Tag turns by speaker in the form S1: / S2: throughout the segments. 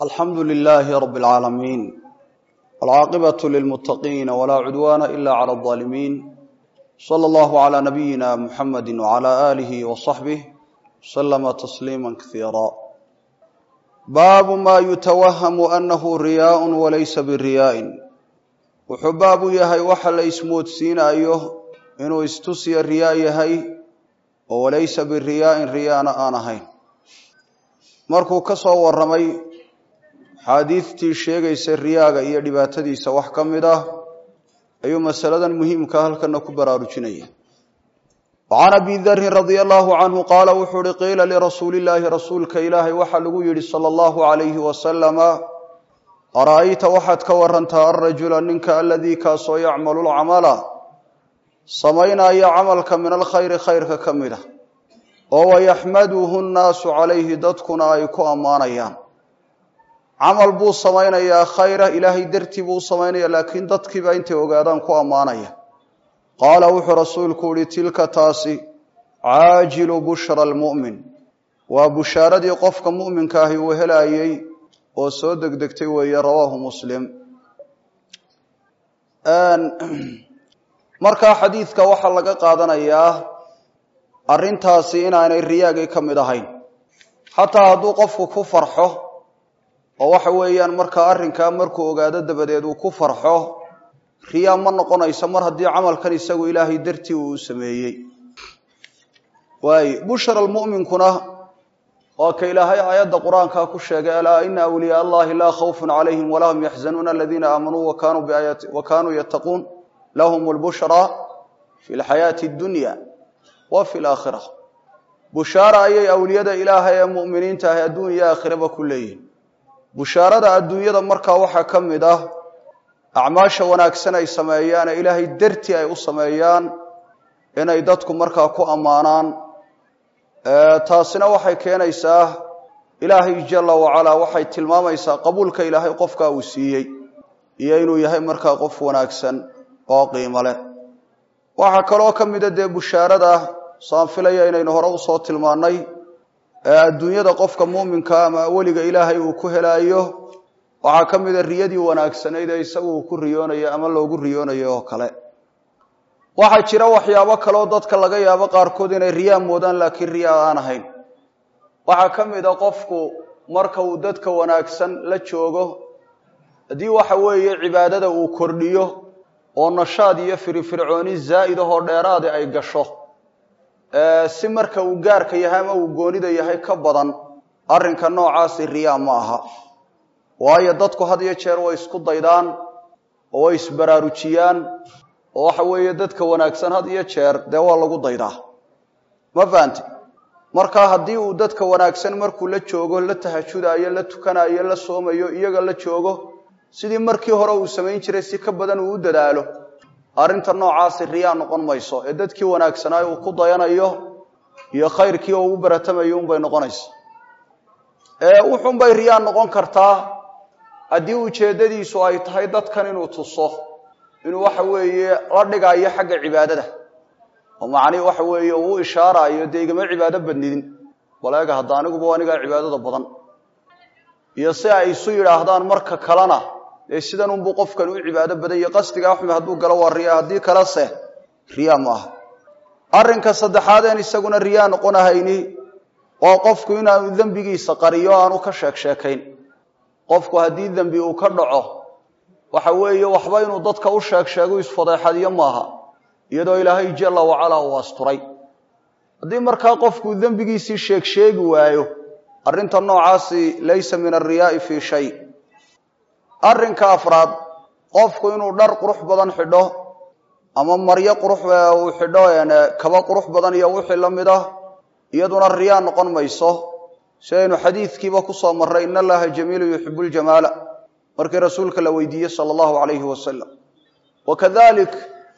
S1: alxamdu lilaahi rab اlcaalamiin wاlcaaqibaة lilmuttaqiina walaa cudwaana ila clى اظaalimiin slى اllahu عlى nabiyina muxamadi wعlى alihi وصaxbih slma tasliima kasiira baabu ma yutawahamu anahu riyaء walaysa biriyaءin wuxuu baab u yahay waxa la ismoodsiinayo inuu istusiya riyaa yahay oo walaysa biriyaa'in riyaana aan ahayn markuu ka soo warramay xaadiidtii sheegaysa riyaaga iyo dhibaatadiisa wax ka mid ah ayuu masaladan muhiimka halkana ku baraarujinaya wacan abi darin radia allahu canhu qaala wuxuu uhi qiila lirasuuli illaahi rasuulka ilaahay waxaa lagu yidhi sala allahu calayhi wasalama ara'ayta waxaad ka warantaa alrajula ninka aladii kaasoo yacmalu lcamala samaynaya camalka min alkhayri khayrka ka mid ah oo wayaxmaduhu nnaasu calayhi dadkuna ay ku ammaanayaan camal buu samaynayaa khayra ilaahay dartii buu u samaynaya laakiin dadkiiba intay ogaadaan ku ammaanaya qaala wuxuu rasuulku uhi tilka taasi caajilu bushra almu'min waa bushaaradii qofka mu'minka ahi uu helaayey oo soo degdegtay weeye rawaahu muslim markaa xadiidka waxaa laga qaadanayaa arrintaasi inaanay riyaagii ka mid ahayn xataa hadduu qofku ku farxo oo waxa weeyaan markaa arrinkaa markuu ogaado dabadeed uu ku farxo riyaa ma noqonayso mar haddii camalkan isagu ilaahay dartii uu sameeyey waay bushra almu'minkuna waa ka ilaahay aayadda qur-aankaa ku sheegay alaa ina awliyaa allahi laa khawfun calayhim walaa hum yaxzanuuna aladiina aamanuu wa kaanuu yattaquun lahum lbushraa fi lxayaati addunya wa fi laakhira bushaara ayay awliyada ilaahay ee mu'miniinta ahi adduun iyo aakhiraba ku leeyihin bushaarada adduunyada markaa waxaa ka mid ah acmaasha wanaagsan ay sameeyaan ee ilaahay dartii ay u sameeyaan inay dadku markaa ku ammaanaan taasina waxay keenaysaa ilaahay jala wacalaa waxay tilmaamaysaa qabuulka ilaahay qofkaa uu siiyey iyo inuu yahay markaa qof wanaagsan oo qiimo leh waxaa kaloo ka mida dee bushaarada saan filaya inaynu hore usoo tilmaannay ee adduunyada qofka muuminka ama weliga ilaahay uu ku helaayo waxaa ka mida riyadii wanaagsanayd ee isagu uu ku riyoonayo ama loogu riyoonayo oo kale waxaa jira waxyaabo kaleo dadka laga yaabo qaarkood inay riyaa moodaan laakiin riyaa aan ahayn waxaa ka mid a qofku marka uu dadka wanaagsan la joogo haddii waxa weeye cibaadada uu kordhiyo oo nashaad iyo firifircooni zaa'id ahoo dheeraadi ay gasho si marka uu gaarka yahay ama uu goonida yahay ka badan arrinka noocaasi riyaa ma aha waayo dadku had iyo jeer way isku daydaan oo way isbaraarujiyaan oo waxa weeye dadka wanaagsan had iyo jeer dee waa lagu daydaa ma fahanti marka haddii uu dadka wanaagsan markuu la joogo la tahajudaayo la tukanayo la soomayo iyaga la joogo sidii markii hore uu samayn jiray si ka badan uu u dadaalo arrinta noocaasi riyaa noqon mayso ee dadkii wanaagsanaayo uu ku dayanayo iyo khayrkii oo uu baratamayo unbay noqonaysa wuxunbay riyaa noqon kartaa haddii ujeeddadiisu ay tahay dadkan inuu tuso inuu waxa weeye la dhigaayo xagga cibaadada oo macnihi waxa weeye uu ishaaraayo dee igama cibaado badnidin baleega hadda aniguba anigaa cibaadada badan iyo si ay isu yidhaahdaan marka kalena dee sidan unbuu qofkan u cibaado badan iyo qasdigaa xumi hadduu galo waa riyaa haddii kalese riyaa ma aha arrinka saddexaadeen isaguna riyaa noqonahayni waa qofku inaanu dembigiisa qariyo aanu ka sheeg sheekayn qofku haddii dembi uu ka dhaco waxa weeye waxba inuu dadka u sheeg sheego isfadeexadiyo maaha iyadoo ilaahay jalla wacalaa uu asturay haddii markaa qofku dembigiisii sheeg sheegi waayo arrinta noocaasi laysa min alriyaa'i fii shay arrinka afraad qofku inuu dhar qurux badan xidho ama maryo qurux uu xidho kaba qurux badan iyo wixii la mid ah iyaduna riyaa noqon mayso si aynu xadiidkiiba kusoo marray in allaha jamiilu yuxibu ljamaala markii rasuulka la weydiiyey sala allahu calayhi wasalam wa kadalik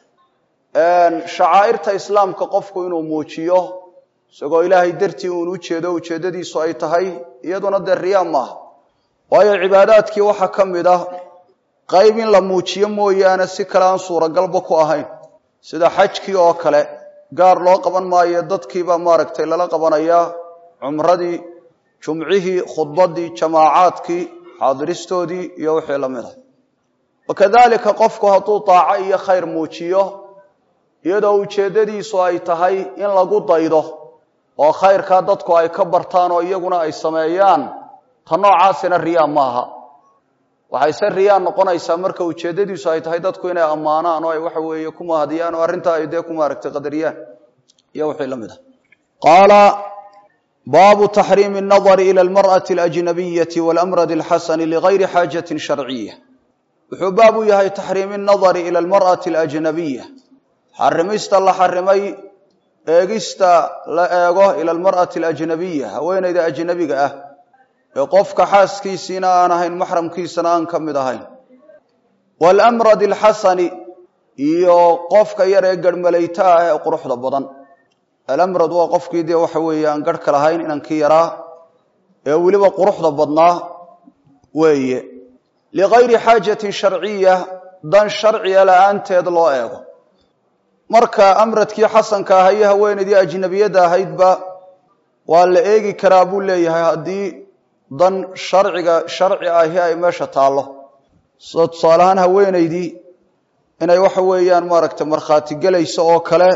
S1: shacaa'irta islaamka qofku inuu muujiyo isagoo ilaahay dartii uun u jeedo ujeeddadiisu ay tahay iyaduna dee riyaa maaha waayo cibaadaadkii waxaa ka mid ah qayb in la muujiyo mooyaane si kale aan suuragalba ku ahayn sida xajkii oo kale gaar loo qaban maayo dadkiibaa maaragtay lala qabanayaa cumradii jumcihii khudbadii jamaacaadkii xaadiristoodii iyo wixii la mid ah wakadalika qofku hadduu daaco iyo khayr muujiyo iyadoo ujeeddadiisu ay tahay in lagu daydo oo khayrkaa dadku ay ka bartaan oo iyaguna ay sameeyaan ta noocaasina riyaa maaha waxayse riyaa noqonaysaa marka ujeeddadiisu ay tahay dadku inay ammaanaan oo ay waxa weeye ku mahadiyaan oo arrintaa ay dee ku maaragtay qadariyaan iyo wixii la mid ah qaala baabu taxriimi الnadari ilى اlmarأaةi اlأjnabiyaةi wاlamrad اlxasani ligayri xaajaةi sharciya wuxuu baab u yahay taxriimi الnadari ilى اlmarأaةi اlأjnabiya xarimista la xarimay eegista la eego ila almar'ati alajnabiya haweenayda ajnabiga ah ee qofka xaaskiisiina aan ahayn maxramkiisana aan ka mid ahayn waalamrad alxasani iyo qofka yar ee garhmalayta ah ee quruxda badan alamrad waa qofkii dee waxa weeye aan garhka lahayn inankii yaraa ee weliba quruxda badnaa weeye ligayri xaajatin sharciya dan sharciga la-aanteed loo eego marka amradkii xasanka aha iyo haweenaydii ajnabiyadda ahaydba waa la eegi karaa buu leeyahay haddii dan sharciga sharci ahi ay meesha taallo sida tusaale ahaan haweenaydii inay waxa weeyaan maaragtay markhaati gelayso oo kale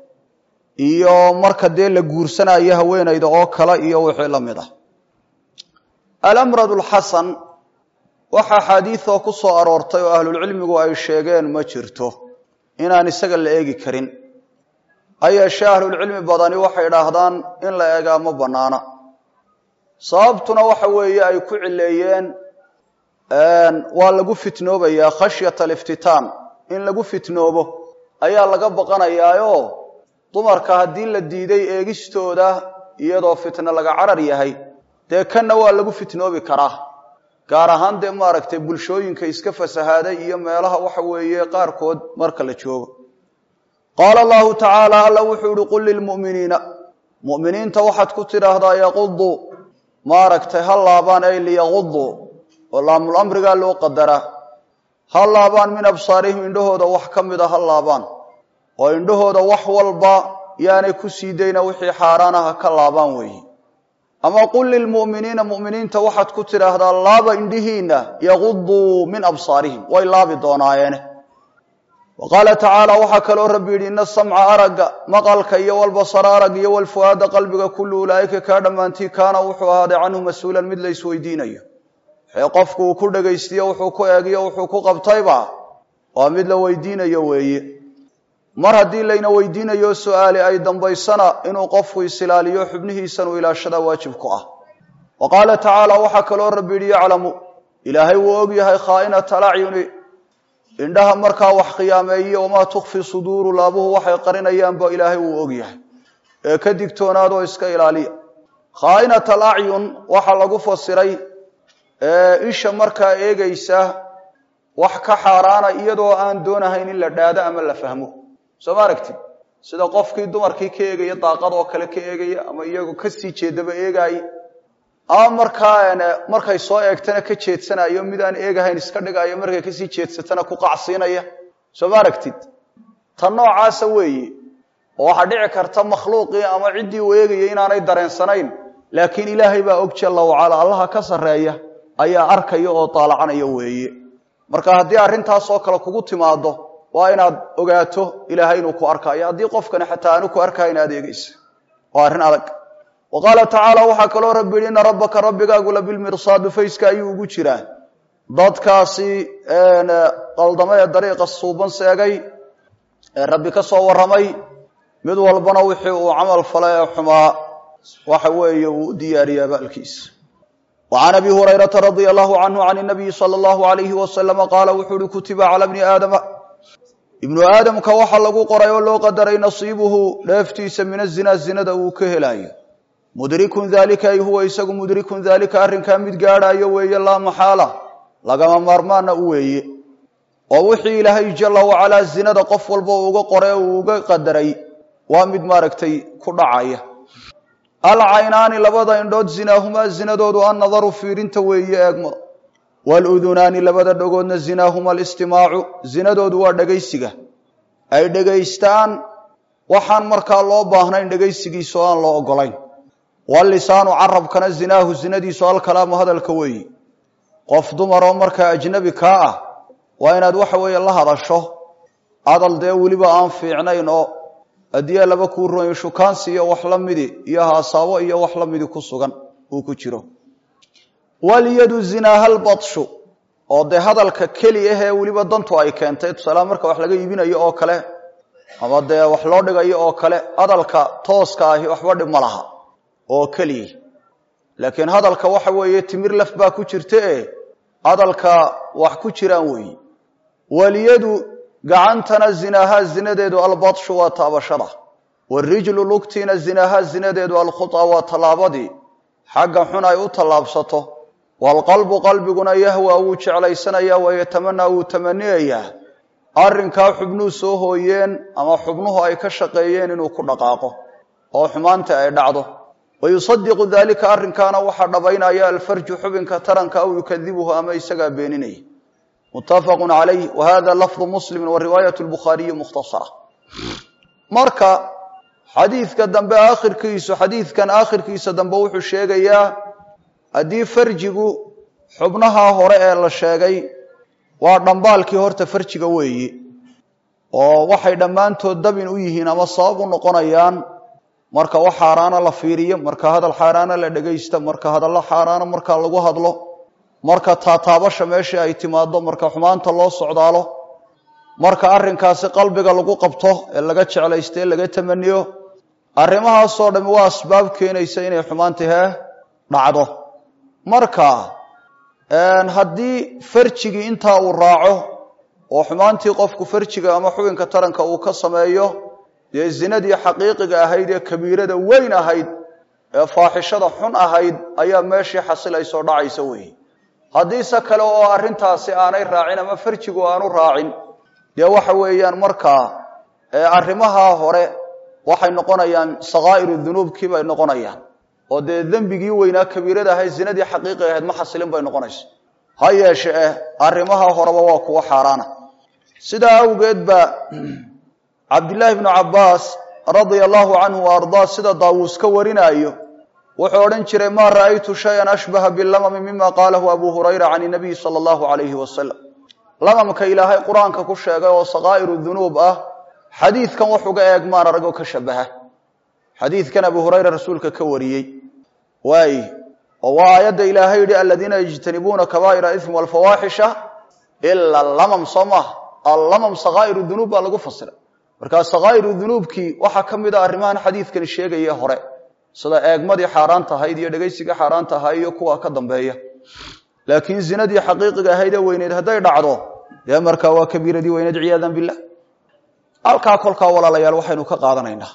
S1: iyo marka dee la guursanayo haweenayda oo kale iyo wixii la mid ah alamrad alxasan waxa axaadiidoo ku soo aroortay oo ahlulcilmigu ay sheegeen ma jirto inaan isaga la eegi karin ha yeeshee ahlulcilmi badani waxay idhaahdaan in la eegaa ma bannaana sababtuna waxa weeye ay ku cileeyeen waa lagu fitnoobayaa khashyata aliftitaan in lagu fitnoobo ayaa laga baqanayaayoo dumarka haddii la diiday eegistooda iyadoo fitno laga carar yahay dee kanna waa lagu fitnoobi karaa gaar ahaan dee maaragtay bulshooyinka iska fasahaaday iyo meelaha waxa weeye qaarkood marka la joogo qaala allahu tacaala alla wuxuu ihi qul lilmu'miniina mu'miniinta waxaad ku tidhaahdaa yaquduu maaragtay ha laabaan ay liyaquduu oo laamul amrigaa loo qadaraa ha laabaan min absaarihim indhahooda wax ka mida ha laabaan oo indhahooda wax walba yaanay ku sii dayna wixii xaaraan aha ka laabaan weeye ama qul lilmu'miniina mu'miniinta waxaad ku tidhaahdaa laaba indhihiinna yaquduu min absaarihim way laabi doonaayeene wa qaala tacaala waxaa kaloo rabbi yidhi ina samca aragga maqalka iyo walbasara arag iyo walfu'aada qalbiga kullu ulaa'ika kaa dhammaantii kaana wuxuu ahaaday canhu mas-uulan mid la isweydiinayo wixii qofku uu ku dhegaystiyo wuxuu ku eegiyo wuxuu ku qabtayba waa mid la weydiinayo weeye mar haddii layna weydiinayo su-aali ay dambaysana inuu qofku isilaaliyo xubnihiisanuu ilaashada waajib ku ah wa qaala tacaala waxaa kaloo rabbi yidhi yaclamu ilaahay wuu og yahay khaa'inata alacyuni indhaha markaa wax khiyaameeye wamaa tukfi suduuru laabuhu waxay qarinayaanba ilaahay wuu og yahay ee ka digtoonaadoo iska ilaaliya khaa'inata alacyun waxaa lagu fasiray isha markaa eegaysa wax ka xaaraana iyadoo aan doonahayn in la dhaado ama la fahmo soo ma aragtid sida qofkii dumarkii ka eegaya daaqad oo kale ka eegaya ama iyagoo kasii jeedaba eegaaye ama markaa markay soo eegtana ka jeedsanayo mid aan eegahayn iska dhigayo markay kasii jeedsatana ku qacsiinaya soo ma aragtid ta noocaasa weeye oo waxaa dhici karta makhluuqii ama ciddii uu eegayay inaanay dareensanayn laakiin ilaahay baa og jalla wacala allaha ka sarreeya ayaa arkaya oo daalacanaya weeye marka haddii arrintaasoo kale kugu timaado waa inaad ogaato ilaahay inuu ku arkaayo haddii qofkani xataa aanu ku arkayn aad eegaysa waa arrin adag wa qaala tacaala waxaa kaloo rabbi yidhi ina rabbaka rabbigaagu labilmirsaadu fayska ayuu ugu jiraa dadkaasi qaldamo ee dariiqa suuban seegay ee rabbi ka soo warramay mid walbana wixii uu camal falay ee xumaa waxa weeye uu u diyaariyay abaalkiisa وعn أbي هريرة رضي الله عنه عن النبي صلى الله عليه وسلم qاaل wuxuu uhi kutiba calى بنi aadama ibnu aadamka waxa lagu qoray oo loo qadaray nasiibuhu dheeftiisa min الzina zinada uu ka helaayo mudrikun dalika ay huwa isagu mudrikun dalika arrinkaa mid gaadhaayo weeye laa maxaala lagama maarmaana u weeye oo wixii ilaahay jala wacalaa zinada qof walba uga qoray uu uga qadaray waa mid maaragtay ku dhacaya alcaynaani labada indhood zinaahumaa zinadoodu annadaru fiirinta weeye eegmada waludunaani labada dhagoodna zinaahuma alistimaacu zinadoodu waa dhegaysiga ay dhegaystaan waxaan markaa loo baahnayn dhegaysigiisa oo aan loo ogolayn walisaanu carabkana zinaahu zinadiisu alkalaamu hadalka weeye qof dumaroo markaa ajnabi kaa ah waa inaad waxa weeye la hadasho hadal dee weliba aan fiicnayn oo haddii laba kuu roonyo shukaansi iyo wax la midi iyo haasaabo iyo wax la midi ku sugan uu ku jiro walyadu zinaaha lbadshu oo dee hadalka keli ahee weliba dantu ay keentay tusaalaha marka wax laga iibinayo oo kale ama dee wax loo dhigayo oo kale hadalka tooska ahi waxba dhib ma laha oo keliya laakiin hadalka waxa weeye timir laf baa ku jirta e hadalka wax ku jiraan weeyi walyadu gacantana zinaaha zinadeedu albadshu waa taabashada warijlu lugtiina zinaaha zinadeedu alkhuta waa tallaabadii xagga xun ay u tallaabsato waalqalbu qalbiguna yahwa wuu jeclaysanayaa wayatamanaa wuu tamaniyayaa arrinkaa xubnuhu soo hooyeen ama xubnuhu ay ka shaqeeyeen inuu ku dhaqaaqo oo xumaanta ay dhacdo wayusadiqu dalika arrinkaana waxaa dhabaynaya alfarju xubinka taranka aw yukadibuhu ama isagaa beeninaya muttafaqu calayh wa hada lafdu muslimi wa riwaayat lbukhaariyi mukhtasara marka xadiidka dambe aakhirkiisu xadiidkan aakhirkiisa dambe wuxuu sheegayaa haddii farjigu xubnaha hore ee la sheegay waa dhambaalkii horta farjiga weeyi oo waxay dhammaantood dabin u yihiin ama sabab u noqonayaan marka wax xaaraana la fiiriyo marka hadal xaaraana la dhegaysta marka hadallo xaaraana marka lagu hadlo marka taataabasha meeshii ay timaado marka xumaanta loo socdaalo marka arrinkaasi qalbiga lagu qabto ee laga jeclaysta ee laga tamaniyo arrimahaasoo dhami waa asbaab keenaysa inay xumaanti hee dhacdo marka haddii farjigii intaa uu raaco oo xumaantii qofku farjiga ama xubinka taranka uu ka sameeyo dee zinadii xaqiiqiga ahayd ee kabiirada weyn ahayd ee faaxishada xun ahayd ayaa meeshii xasilaysoo dhacaysa weeye haddiise kale oo arrintaasi aanay raacin ama farjigu aanu raacin dee waxa weeyaan markaa arrimaha hore waxay noqonayaan sakaa'iru dunuubkii bay noqonayaan oo dee dembigii weynaa kabiirada ahayd zinadii xaqiiqiga ahayd ma xasilin bay noqonaysa ha yeeshe eh arrimaha horeba waa kuwa xaaraana sidaa awgeed ba cabdillaahi bnu cabbaas radia allahu canhu wa ardaa sida daawuus ka warinaayo wuxuu odhan jiray maa ra'aytu shayan ashbaha bilamami mima qaalahu abu hurayra can inabiyi sala allahu calayhi wasalam lamamka ilaahay qur-aanka ku sheegay oo sakaa'iru dunuub ah xadiidkan wax uga eeg maan aragoo ka shabaha xadiidkan abu hurayra rasuulka ka wariyey waay oo waa aayadda ilaahay yihi aladiina yajtanibuuna kabaa'ira ism walfawaaxisha ila lamam soo maaha allamam sakaa'iru dunuub baa lagu fasira markaa sakaa'iru dunuubkii waxaa ka mid a arrimahan xadiidkani sheegaya hore sida eegmadii xaaraanta ahayd iyo dhegaysigii xaaraanta ahaa iyo kuwa ka dambeeya laakiin zinadii xaqiiqiga ahayd ee weyneyd hadday dhacdo dee markaa waa kabiiradii weyneyd ciyaadan billah halkaa kolkaa walaalayaal waxaynu ka qaadanaynaa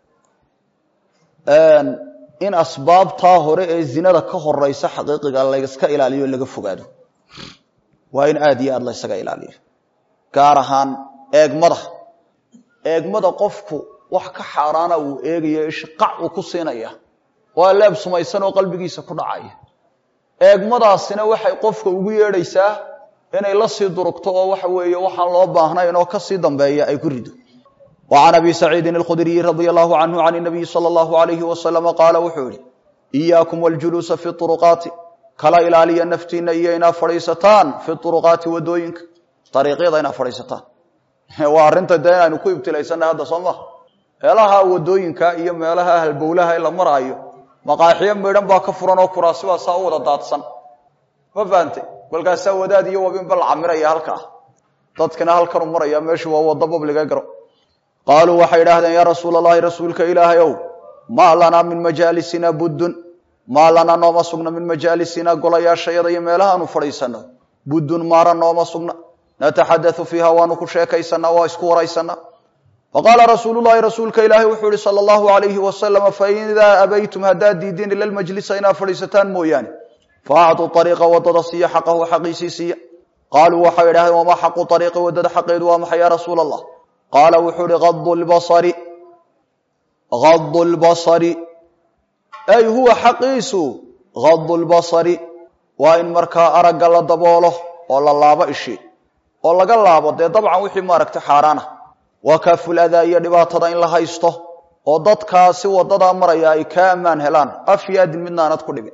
S1: in asbaabtaa hore ee zinada ka horeysa xaqiiqiga layska ilaaliyo laga fogaado waa in aada iyo aada laysaga ilaaliyo gaar ahaan eegmada eegmada qofku wax ka xaaraana uu eegayo ishqac uu ku siinaya waa leeb sumaysan oo qalbigiisa ku dhacaya eegmadaasina waxay qofka ugu yeedhaysaa inay la sii durugto oo waxa weeye waxaan loo baahnayn oo kasii dambeeya ay ku rido وعn أbي سacيidi الkhdriي radي الlه عnه عن النaبiي slى الlه عlيه وsلم qaala wuxuu yihi إyaaكم والجuluuسa في طرqاati kala ilaaliya naftiina iyo inaad fadhiisataan fi طرqاati wadooyinka ariiqyada inaad fadhiisataan waa arrinta dee inaynu ku ibtilaysanay hadda soo maha meelaha wadooyinka iyo meelaha halbowlaha la maraayo maqaaxiyo midhan baa ka furan oo kuraasi baa saa u wada daadsan ma fahantay kolkaasaa wadaad iyo wabinba la camiraya halkaa dadkina halkanu maraya meeshu waa wado babliga garo qaaluu waxay idhaahdeen yaa rasuula allahi rasuulka ilaahay ow maa lanaa min majaalisina buddun maa lanaa nooma sugna min majaalisina golayaashayada iyo meelahaanu fadhiisano buddun maara nooma sugna nataxadau fiiha waanu ku sheekaysanaa waa isku waraysanaa faqaala rasuululahi rasuulka ilaahay wuxuu ihi sala allahu alayhi wasalama faidaa abaytum haddaad diideen ila lmajlisa inaad fadhiisataan mooyaane faactuu ariiqa wadada siiya xaqahu xaqiisii siiya qaaluu waxay idhahdeen wamaa xaqu ariiqi wadada xaqeedu waa maxay ya rasuula allah qaala wuxuu ihi adu lbasari gadu lbasari ay huwa xaqiisu gadu lbasari waa in markaa aragga la daboolo oo la laabo ishi oo laga laabo dee dabcan wixii maaragtay xaaraana waa kaaful adaa iyo dhibaatada in la haysto oo dadkaasi wadadaa maraya ay kaa ammaan helaan af iyo adin midna aanad ku dhibin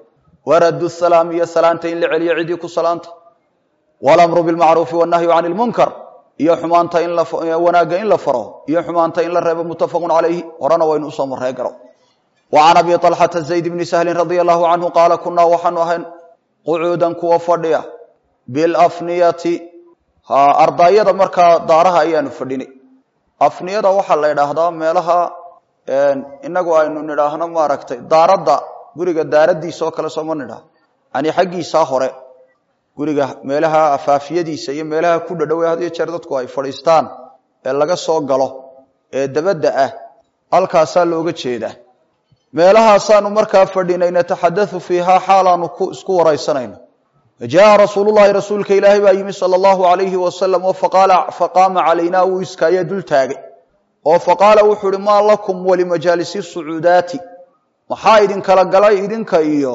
S1: waraddu salaam iyo salaanta in la celiyo cidii ku salaanta walamru bilmacruufi wannahyu cani lmunkar iyo xumaanta in wanaagga in la faro iyo xumaanta in la reebo muttafaqun calayhi horena waynu usoo marree garo wa can abi طalxata zayd bni sahlin radia allahu canhu qaala kunaa waxaanu ahayn qucuudan kuwa fadhiya bilafniyati ardaayada markaa daaraha ayaanu fadhinay afniyada waxaa la idhaahdaa meelaha inagu aynu nidhaahno maaragtay daaradda guriga daaradiisa oo kale sooma nidhaah yani xaggiisaa hore guriga meelaha afaafiyadiisa iyo meelaha ku dhadhowe had iyo jeer dadku ay fadhiistaan ee laga soo galo ee dabadda ah halkaasaa looga jeedaa meelahaasaanu markaa fadhinay nataxadau fiihaa xaalaanu isku waraysanayno jaءa rasuul lahi rasuulka ilaahay baa yimi salى اllahu alayhi wasalam oo faqaama calaynaa wuu iskaaye dul taagay oo faqaala wuxuu uhi maa lakum walimajaalisi sucuudaati maxaa idinkala galay idinka iyo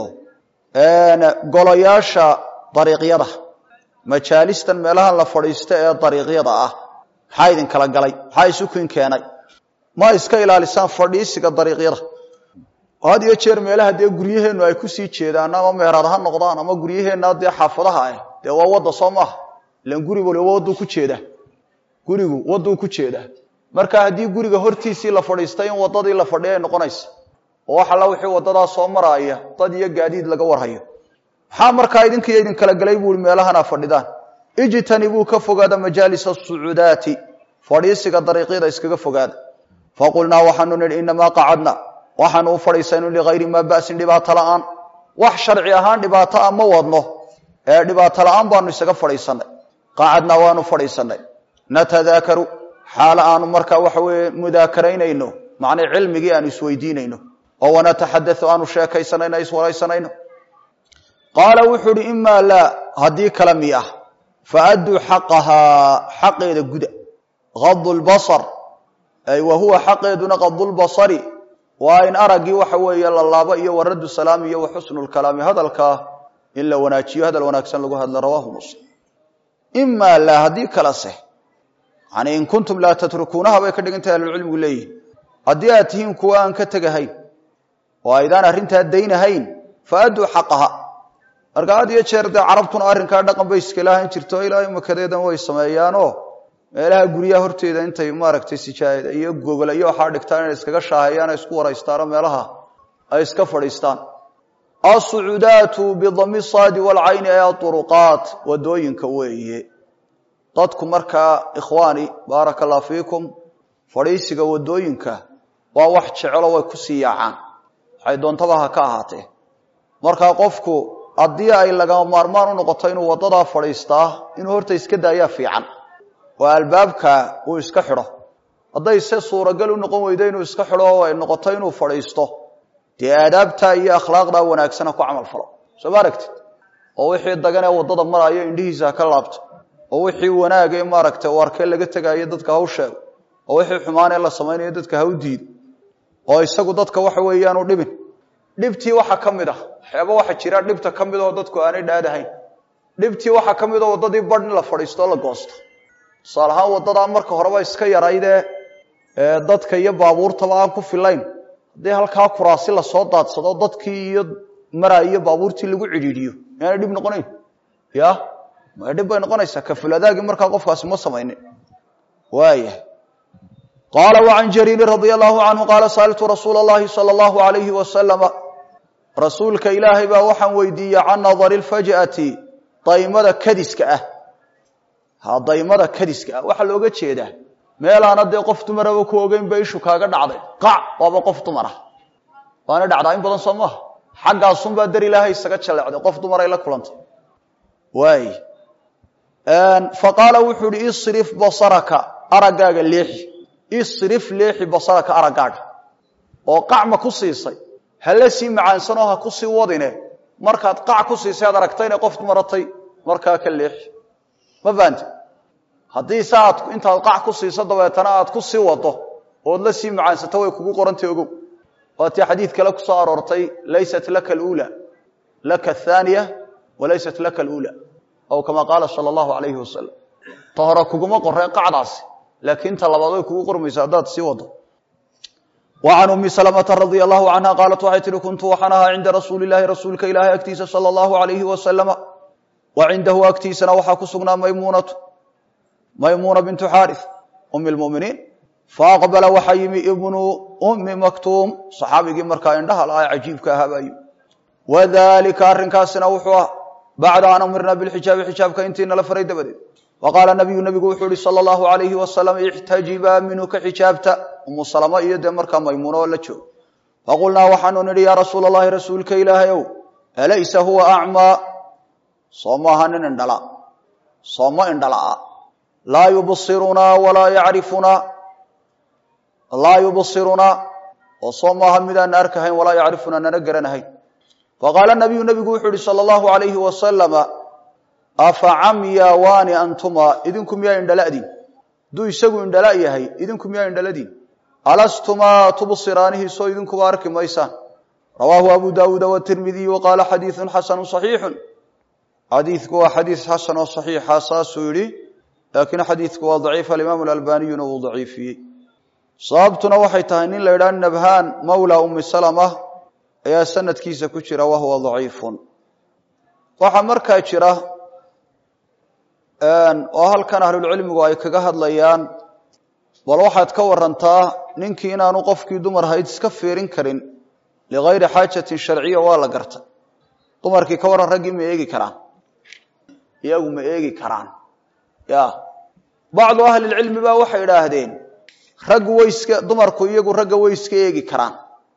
S1: golayaasha dariiqyada majaalistan meelahan la fadhiista ee dariiqyada ah maxaa idinkala galay maxaa isukin keenay ma iska ilaalisaan fadhiisiga dariiqyada had iyo jeer meelaha dee guryaheennu ay kusii jeedaan ama meherad ha noqdaan ama guryaheenna dee xaafadaha ah dee waa wadda soo maaha ilan guri waliba wadduu ku jeedaa gurigu wadduu ku jeedaa marka haddii guriga hortiisii la fadhiistay in waddadii la fadhiya ay noqonaysa oo wax alla wixii waddadaa soo maraaya dad iyo gaadiid laga warhayo maxaa markaa idinkiiyo idinkala galay buu i meelahanaa fadhidaan ijtanibuu ka fogaada majaalis asucuudaati fadhiisiga dariiqyada iskaga fogaada faqulnaa waxaanu nihi inamaa qacadna waxaanu u fadhiisaynu ligayri maa ba'sin dhibaato la'aan wax sharci ahaan dhibaato a ma wadno ee dhibaato la'aan baanu isaga fadhiisanay qacadnaa waanu fadhiisanay natadaakaru xaalo aanu markaa waxa weeye mudaakaraynayno macnay cilmigii aanu isweydiinayno oo wanataxadau aanu sheekaysanayno iswaraysanayno qaala wuxuu uhi imaa laa haddii kala mi ah faadduu xaqahaa xaqeeda guda adu lbasar ay wa huwa xaqeeduna qadulbasari waa in araggii waxa weeye la laabo iyo waraddu salaam iyo wa xusnu lkalaami hadalkaa in la wanaajiyo hadal wanaagsan lagu hadla rawaahu muslim imaa laa haddii kala seh yani in kuntum laa tatrukuunaha bay ka dhigantahay ahlulcilmigu leeyihin haddii aad tihiin kuwa aan ka tegahayn oo aydaan arrintaa daynahayn faadduu xaqaha marka had iyo jeer dee carabtuna arrinkaa dhaqan bay iska lahan jirto ilaa imakadeedan way sameeyaanoo meelaha guryaha horteeda intay maaragtay sijaayada iyo gogol iyo waxaa dhigtaan inay iskaga shaahayaan ay isku waraystaano meelaha ay iska fadhiistaan asucuudaatu bidami saadi walcayni ee aduruqaat wadooyinka weeye dadku markaa ikhwaani baaraka allah fiikum fadhiisiga wadooyinka waa wax jecelo way kusii yaacaan waxay doontaba ha ka ahaatee markaa qofku haddii ay lagama maarmaan u noqoto inuu wadadaa fadhiistaa inuu horta iska daayaa fiican oo albaabka uu iska xidho hadday se suuragal u noqon weydo inuu iska xidho oo ay noqoto inuu fadhiisto dee aadaabta iyo akhlaaqdaa wanaagsana ku camal falo soo ma aragtid oo wixii daganee waddada maraayo indhihiisa ha ka laabto oo wixii wanaagee maaragtay u arkee laga tegaayo dadka ha u sheego oo wixii xumaanee la samaynayo dadka ha u diido oo isagu dadka waxa weeyaan u dhibin dhibtii waxa ka mid ah waxyaaba waxa jira dhibta ka mid oo dadku aanay dhaadahayn dhibtii waxa ka mid oo waddadii badh in la fadhiisto o la goosto tusaale ahaan waddadaa marka horeba iska yaraydee dadka iyo baabuurtaba aan ku filayn haddii halkaa kuraasi lasoo daadsado dadkii iyo maraa iyo baabuurtii lagu cidhiidhiyo miyaanay dhib noqonayn ya ma dhib bay noqonaysaa kafuladaagii markaa qofkaasi ma samaynin waaya qaala wacan jariiri radia allahu canhu qaala sa'altu rasuula allahi sala allahu alayhi wasalama rasuulka ilaahay baa waxaan weydiiyey can nadari lfaj'ati daymada kadiska ah ha daymada kadiska ah waxaa looga jeedaa meelaana dee qof dumaraba ku ogeyn ba ishu kaaga dhacday qac waaba qof dumara waana dhacdaa in badan soo maaha xaggaasunbaa dar ilaahay isaga jallecday qof dumaray la kulantay waay fa qaala wuxuu ihi isrif basaraka araggaaga leexi isrif leexi basaraka araggaaga oo qacma ku siisay hala sii macaansanoo ha ku sii wadine markaad qac ku siisay aad aragtayna qof dumaratay markaa ka leexi ma fahamti haddii se aad intaad qac ku siiso dabeetana aad ku sii wado ood la sii macaansato way kugu qorantay ogow waatii xadiid kale ku soo aroortay laysat laka alula laka athaniya walaysat laka alula aw kama qaala sala allahu alayhi wasalam ta hore kuguma qoreen qacdaasi laakiin ta labaad way kugu qormaysa haddaad sii wado wa can ummi salamata radia allahu canha qaalat waxay tihi kuntu waxaan ahaa cinda rasuuli llahi rasuulka ilaahay agtiisa sala allahu alayhi wasalama wa cindahu agtiisana waxaa ku sugnaa maymuunatu maymuuna bintu xaarith umi lmuminiin faaqbala waxaa yimi ibnu ummi maktuum saxaabigii markaa indhaha la-a cajiibka ahaa baa yimi wadalika arrinkaasina wuxuu ah bacda an amirna bilxijaabi xijaabka intii nala faray dabadeed waqaala nabiyu nabigu wuxuu yihi sala allahu alayhi wasalam ixtajibaa minhu ka xijaabta umu salama iyo dee markaa maymuuna oo la joogo faqulnaa waxaanu nidhi yaa rasuula allahi rasuulka ilaahay ow alaysa huwa acmaa soo maaha nin indhala sooma indhala-a laa yubsirunaa walaa yacrifunaa laa yubsirunaa oo soo maaha midaana arkahayn walaa yacrifunaa nana garanahayn faqaala nabiyu nabigu wuxuu yihi sala allahu alayhi wasalama afa camya waani antuma idinku miyaa indhala'diin hadduu isagu indhala yahay idinku miyaa indhaladiin alastumaa tubsiraanihi soo idinkuba arki maysaan rawaahu abu daawuuda watirmidiy wa qaala xadiidun xasanu saxiixun xadiidku waa xadiid xasan oo saxiixa saasuu yidhi laakiin xadiidku waa daciif alimaamu alalbaniyuna wuu daciifiyey sababtuna waxay tahay nin la yidhaha nabhaan mawla umi salama ayaa sanadkiisa ku jira wahuwa daciifun waxaa markaa jira oo halkan ahlulcilmigu ay kaga hadlayaan bal waxaad ka warantaa ninkii inaanu qofkii dumar hayd iska fiirin karin ligayri xaajatin sharciya waa la garta dumarkii ka waran raggii ma eegi karaan iyagu ma eegi karaan ya bacdu ahlilcilmi ba waxay idhaahdeen raggu way iska dumarku iyagu ragga way iska eegi karaan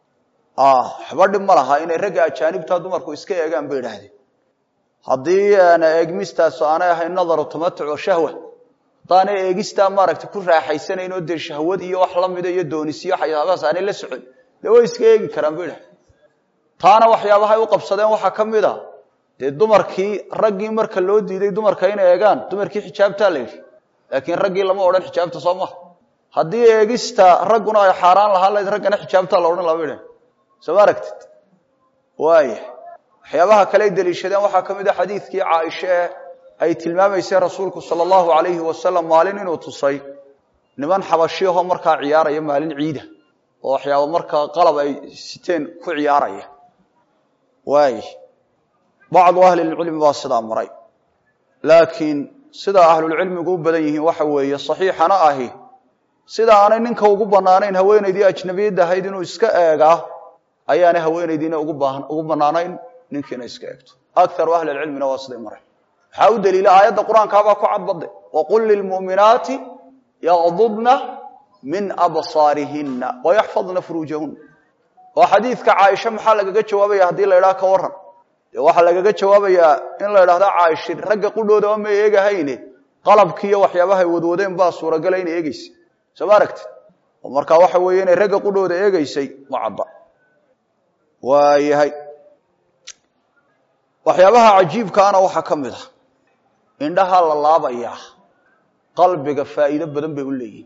S1: waxba dhib ma laha inay ragga ajaanibta dumarku iska eegaan bay idhaahdeen haddii eegmistaas aanay ahayn nadaru tamatuc oo shahwa haddaanay eegistaa maaragtay ku raaxaysanayn oo dee shahwad iyo wax lamida iyo doonisiyo waxyaabahaas aanay la socon dee way iska eegi karaan bay idhahdeen taana waxyaabahay u qabsadeen waxaa ka mid a dee dumarkii raggii marka loo diiday dumarka inay eegaan dumarkii xijaabtaa la yidhi laakiin raggii lama odhan xijaabta soo maha haddii eegista ragguna ay xaaraan lahaan lahayd raggana xijaabtaa la odhan laba idhan soo ma aragtid waaya waxyaabaha kale ay deliishadeen waxaa ka mid a xadiidkii caaisha ee ay tilmaamaysay rasuulku sala allahu alayhi wasalam maalin inuu tusay niman xabashiyahoo markaa ciyaaraya maalin ciida oo waxyaaba markaa qalab ay siteen ku ciyaaraya waay bacdu ahlilcilmi baa sidaa maray laakiin sida ahlulcilmigu u badan yihiin waxa weeye saxiixana ahi sida aanay ninka ugu banaanayn haweenaydii ajnabiyadda ahayd inuu iska eegaa ayaanay haweenaydiina ugu banaanayn ninkiina iska eegto akaru ahli lcilmina waa siday mareen waxaa u daliila aayadda qur-aankaabaa ku cadbadde waqul lilmu'minaati yaqdudna min absaarihina wayaxfadna furuujahuna oo xadiidka caaisha maxaa lagaga jawaabaya haddii la idhaha ka waran dee waxaa lagaga jawaabayaa in la idhahda caaishin ragga qudhoodaba ma eegahayne qalabkiiyo waxyaabahay wadwadeen baa suuragala inay eegeysay soo ma aragtid oo markaa waxa weeye inay ragga qudhooda eegeysay ma cadda waayahay waxyaabaha cajiibkaana waxaa ka mid ah indhaha la laabayaa qalbiga faa'iido badan bay u leeyihin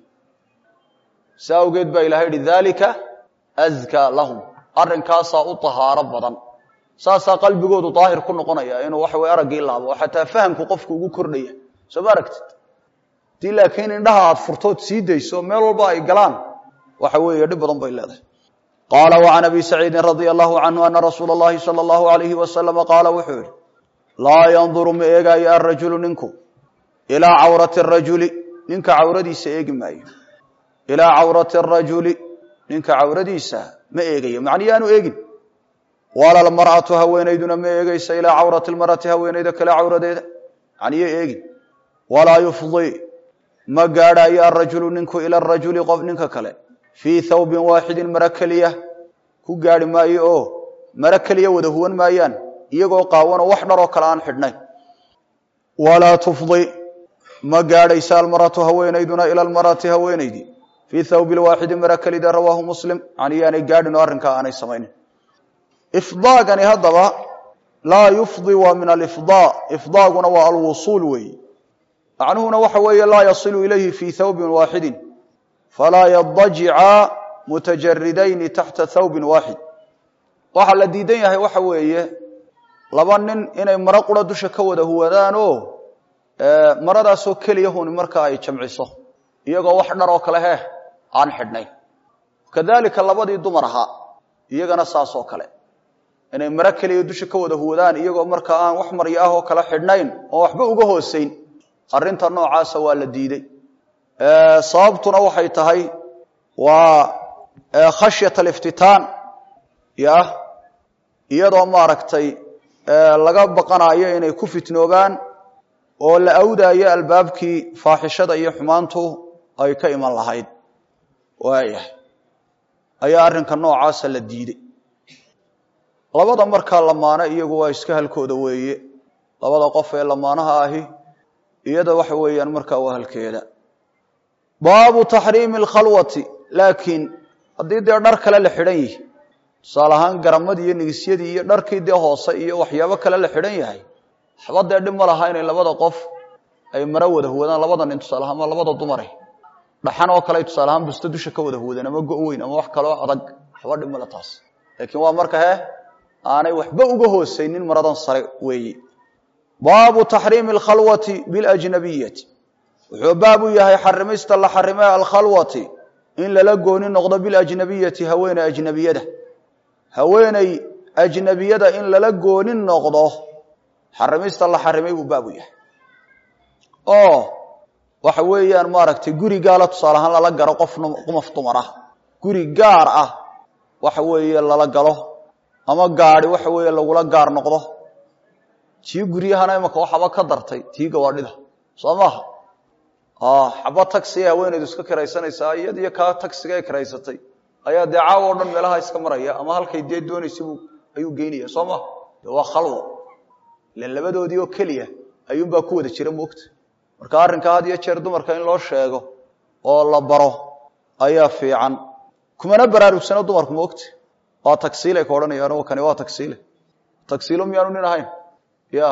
S1: saa awgeed baa ilahay yihi dalika azkaa lahum arrinkaasaa u tahaaro badan saasaa qalbigoodu daahir ku noqonaya inuu waxa weye araggii laabo oo xataa fahamku qofku ugu kordhaya soo ma aragtid hadii laakiin indhaha aad furtood sii dayso meel walba ay galaan waxa weeye dhib badan bay leedahay qaala وعan abi saciidi radي الlahu canhu ana rasuula اllahi salى اllahu عalayhi wasalama qaala wuxuu yihi laa yanduru ma eegaayo arajulu ninku ilaa cawrati الrajuli ninka cawradiisa eegi maayo ilaa cawrati الrajuli ninka cawradiisa ma eegayo macni yaanu eegin wala lmar'atu haweenayduna ma eegaysa ilaa cawrati lmar'ati haweenayda kale cawradeeda macniyo eegin walaa yufdi ma gaadhaayo arajulu ninku ila rajuli qof ninka kale fii thawbin waaxidin maro keliya ku gaadhi maayo oo maro keliya wada huwan maayaan iyagoo qaawanoo wax dharoo kale aan xidhnayn walaa tufdi ma gaadhaysa almaratu haweenayduna ila lmar'ati haweenaydii fii thawbi lwaaxidi maro kelida rawaahu muslim yani yaanay gaadhin oo arrinkaa aanay samaynin ifdaagani haddaba laa yufdi waa min alifdaa ifdaaguna waa alwusuul weeyi macnuhuna waxa weeye laa yasilu ilayhi fii thawbin waaxidin falaa yadajica mutajaridayni taxta thawbin waaxid waxaa la diidan yahay waxa weeye laba nin inay maro qura dusha ka wada huwadaan oo maradaasoo keliya huni marka ay jamciso iyagoo wax dhar oo kale heh aan xidhnayn kadalika labadii dumar ahaa iyagana saas oo kale inay maro keliya dusha ka wada huwadaan iyagoo markaa aan wax maryo ah oo kala xidhnayn oo waxba uga hooseyn arrinta noocaasa waa la diiday sababtuna waxay tahay waa khashyat aliftitaan ya iyadoo maaragtay laga baqanayo inay ku fitnoobaan oo la awdaayo albaabkii faaxishada iyo xumaantu ay ka iman lahayd waayahay ayaa arrinka noocaasa la diiday labada markaa lamaano iyagu waa iska halkooda weeye labada qof ee lamaanaha ahi iyada waxa weeyaan markaa waa halkeeda baabu taxriimi alkhalwati laakiin haddii dee dhar kale la xidhan yihi tusaale ahaan garamadii iyo nigisyadii iyo dharkii dee hoose iyo waxyaabo kale la xidhan yahay waxba dee dhib ma laha inay labada qof ay maro wada huwadaan labada nin tusaale ahaan ama labada dumare dhaxan oo kale ay tusaale ahaan busto dusha ka wada huwadaan ama go' weyn ama wax kaloo adag waxba dhib male taas laakiin waa marka he aanay waxba uga hoosaynin maradan sare weeye baabu taxriimi alkhalwati biljnabiyati wuxuu baab u yahay xarimista la xarimay alkhalwati in lala gooni noqdo biljnabiyati haweeney ajnabiyada haweeney ajnabiyada in lala gooni noqdo xarimista la xarimay buu baab u yahay oo waxa weeyaan maaragtay guri gaala tusaale ahaan lala garo qof qumaf dumar ah guri gaar ah waxa weeye lala galo ama gaadi waxa weeye lagula gaar noqdo tii guryahana imaka waxaba ka dartay tii gawaadhida soo maaha xaba tagsiga haweeneydu iska kiraysanaysaa iyad iyo kaa tagsiga ay kiraysatay ayaa dee caawa o dhan meelaha iska maraya ama halkay dee doonaysa ayuu geynaya soo maha de waa khalwo ilan labadoodii oo keliya ayuunbaa ku wada jira moogta marka arrinka had iyo jeer dumarka in loo sheego oo la baro ayaa fiican kumana baraarugsano dumarku moogta waa tagsiilay ka odhanayaan kani waa tagsiile tagsiilo miyaanu nin ahayn ya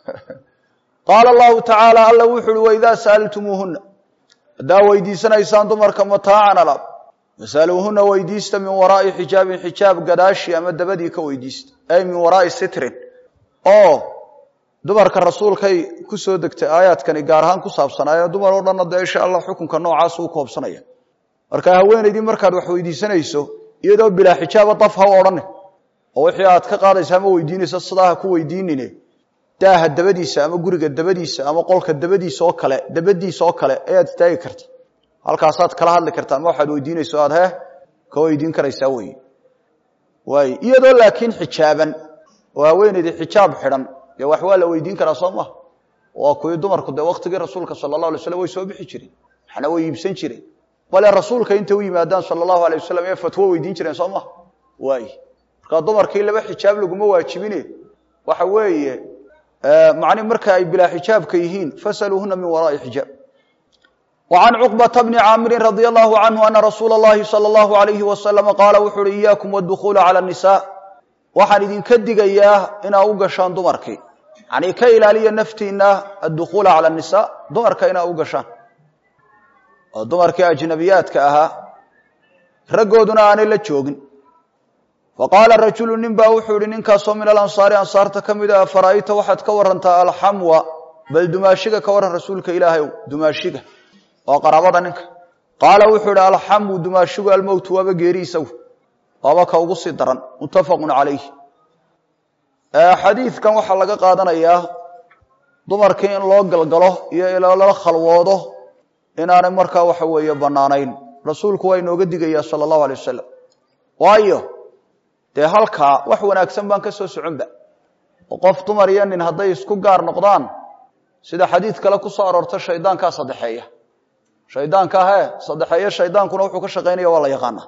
S1: qaala allahu tacaala alla wuxu uhi waidaa sa'altumuuhuna haddaa weydiisanaysaan dumarka mataacan alaab fasaluuhuna weydiista min waraai xijaabin xijaab gadaashi ama dabadii ka weydiista ay min waraai sitrin oo dumarka rasuulkay ku soo degtay aayaadkani gaar ahaan ku saabsanaaye dumar oo dhanna dee insha allah xukunka noocaas uu koobsanaya marka haweenaydii markaad wax weydiisanayso iyadoo bilaa xijaaba daf ha u odhane oo wixii aad ka qaadaysa ama weydiinaysa sidaa ha ku weydiinine daaha dabadiisa ama guriga dabadiisa ama qolka dabadiisa oo kale dabadiisa oo kale ayaad istaagi karta halkaasaad kala hadli karta ama waxaad weydiinayso aad he ka weydiin karaysaa wey waay iyadoo laakiin xijaaban oo haweenaydii xijaab xidhan dee wax waa la weydiin karaa soo maha waa kuwii dumarku dee waktigii rasuulka sala allahu alay slam way soo bixi jireen waxna way iibsan jireen bale rasuulka intay u yimaadaan sala allahu alay wasalam ee fatwo weydiin jireen soo maha waay markaa dumarkii laba xijaab laguma waajibine waxa weeye macni marka ay bilaa xijaabka yihiin fasaluuhuna min waraai xijaab وعن cقبة بن cاmr رضي الله عنه أنa رsuuل اللhi صلى الله عليه وسلم qاala wuxu uhi إyاكم والدخuل عlى النساء waxaan idinka digayaa inaa u gashaan dumarkii yani ka ilaaliya naftiina الدخuل عalى النساء dumarka inaa u gashaan oo dumarkii أجنabiyaadka ahaa raggooduna aanay la joogin faqaala rajulu nin ba wuxuu ihi ninkaasoo min alanصaari ansaarta ka mid a fara'ayta waxaad ka warantaa alxamwa bal dumaashiga ka waran rasuulka ilaahay dumaashiga waa qaraabada ninka qaala wuxuu ihi alxamu dumaashigu almowtu waaba geeri isagu waaba ka ugu sii daran muttafaqun calayh xadiidkan waxaa laga qaadanayaa dumarkii in loo galgalo iyo ilala khalwoodo inaanay markaa waxa weeye bannaanayn rasuulku waa inooga digayaa sala allahu alay wasalam waayo dee halkaa wax wanaagsan baan ka soo soconba oo qof dumar iyo nin hadday isku gaar noqdaan sida xadiid kale ku soo aroorta shaydaankaa saddexeeya shaydaanka he saddexeeye shaydaankuna wuxuu ka shaqaynaya waa la yaqaana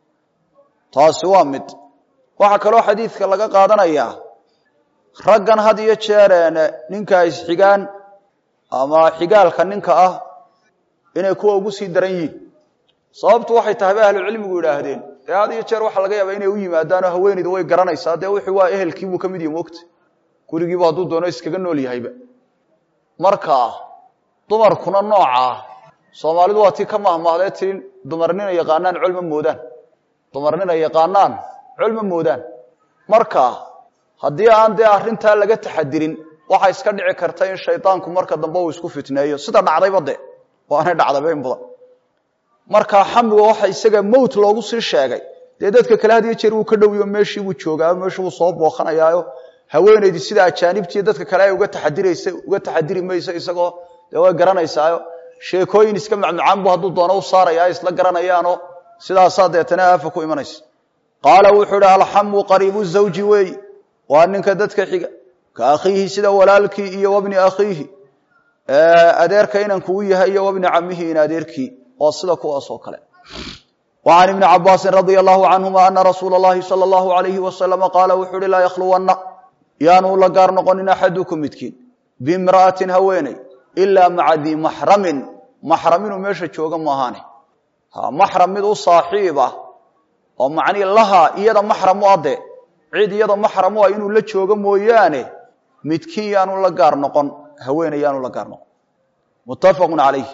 S1: taasi waa mid waxaa kaloo xadiidka laga qaadanayaa raggan had iyo jeereen ninka isxigaan ama xigaalka ninka ah inay kuwa ugu sii daran yihiin sababtu waxay tahay bay ahlucilmigu yidhaahdeen dee had iyo jeer waxaa laga yaabaa inay u yimaadaanoo haweenaydu way garanaysaa dee wixii waa ehelkiibuu ka mid yahi moogta gurigiibu hadduu doono iskaga nool yahayba marka dumarkuna noocaa soomaalidu waa tii ka mahmahdee tii dumarnina yaqaanaan col ma moodaan dumarnina yaqaanaan col ma moodaan marka haddii aan dee arrintaa laga taxadirin waxaa iska dhici karta in shaydaanku marka dambe uu isku fitneeyo sida dhacdayba de waanay dhacdayba in badan markaa xamiga waxa isaga mowt loogu sii sheegay dee dadka kale had iyo jeer wuu ka dhowiyo meeshii buu joogaa meeshii buu soo booqanayaayo haweenaydii sida ajaanibtiiyo dadka kale ay uga taxadiraysa uga taxadiri mayso isagoo dee way garanaysaayo sheekooyin iska macmacaan bu hadduu doono u saaraya isla garanayaanoo sidaasaa deetana aafa ku imanaysa qaala wuxuu ihi alxamu qariibu zawji weey waa ninka dadka xiga ka akhiihi sida walaalkii iyo wabni akhiihi adeerka inanku u yahay iyo wabni camihi in adeerkii oo sida kuwaas oo kale وعن بن cabاsi رضي الله عنهma أنa رasuul الlahi صلى الله عليه وسلم qاala wuxuu uhi laa ykluwana yaanu la gaar noqonin axadukum midkiin bimra'atin haweeney ilaa maca dii maxramin maxram inuu meesha jooga maahaane maxram mid u saaxiib ah oo macnii laha iyada maxram u ade cid iyada maxram u ah inuu la joogo mooyaane midkiin yaanu la gaar noqon haweeney yaanu la gaar noqon muttafaqu calayh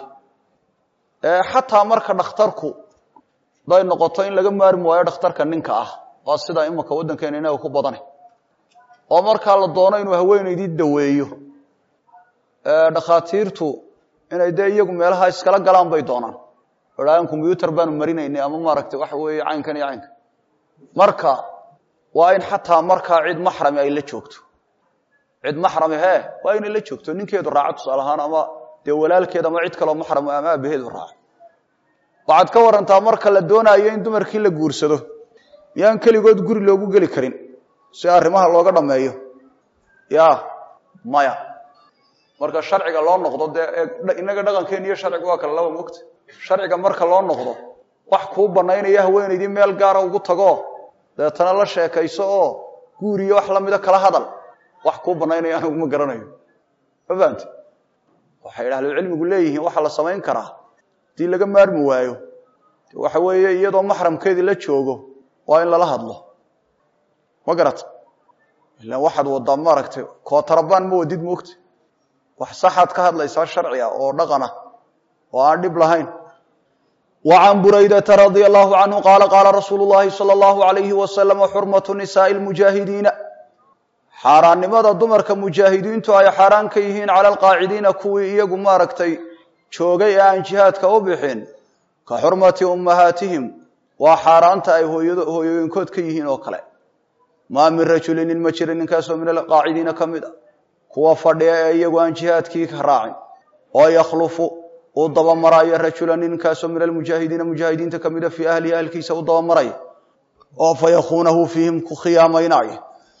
S1: xataa marka dhakhtarku haday noqoto in laga maarmi waayo dhakhtarka ninka ah waa sida imanka waddankeena inaga ku badane oo markaa la doono inuu haweenaydii daweeyo dhakhaatiirtu inay dee iyagu meelaha iskala galaan bay doonaan idhaahan combyutar baanu marinaynay ama maaragtay waxa weeye caynkan iyo caynkan marka waa in xataa markaa cid maxrami ay la joogto cid maxrami he waa inay la joogto ninkeedu raaco tusaale ahaan ama dee walaalkeed ama cid kaloo maxram ama aabaheedu raaco waxaad ka warantaa marka la doonaayo in dumarkii la guursado miyaan keligood guri loogu geli karin si arrimaha looga dhameeyo ya maya marka sharciga loo noqdo dee inaga dhaqankeena iyo sharciga waa kale laba mogta sharciga marka loo noqdo wax kuu banaynaya haweenaydii meel gaara ugu tago deetana la sheekayso oo guur iyo wax lamida kala hadal wax kuu banaynaya anigu ma garanayo ma fahamte waxay ahlucilmigu leeyihiin waxaa la samayn karaa hadii laga maarmi waayo waxa weeye iyadoo maxramkeedii la joogo waa in lala hadlo ma garata ila waxaad wadaa maaragtay kootarabaan ma wadid moogta wax saxaad ka hadlaysaa sharciga oo dhaqana oo aan dhib lahayn wa can buraydata radia allahu canhu qaala qaala rasuulu llahi sala allahu alayhi wasalama xurmatu nisaai lmujaahidiina xaaraannimada dumarka mujaahidiintu ay xaaraan ka yihiin cala alqaacidiina kuwii iyagu maaragtay joogay ee aan jihaadka u bixin ka xurmati ummahaatihim waa xaaraanta ay hooyooyinkood ka yihiin oo kale maa min rajulin nin ma jira ninkaasoo min alqaacidiina ka mid a kuwa fadhiya ee iyagu aan jihaadkii ka raacin oo yakhlufu uu dabamaraayo rajula ninkaasoo min almujaahidiina mujaahidiinta ka mida fii ahlihi ahlkiisa u dabamaraya oo fa yakuunahu fiihim ku khiyaamaynaya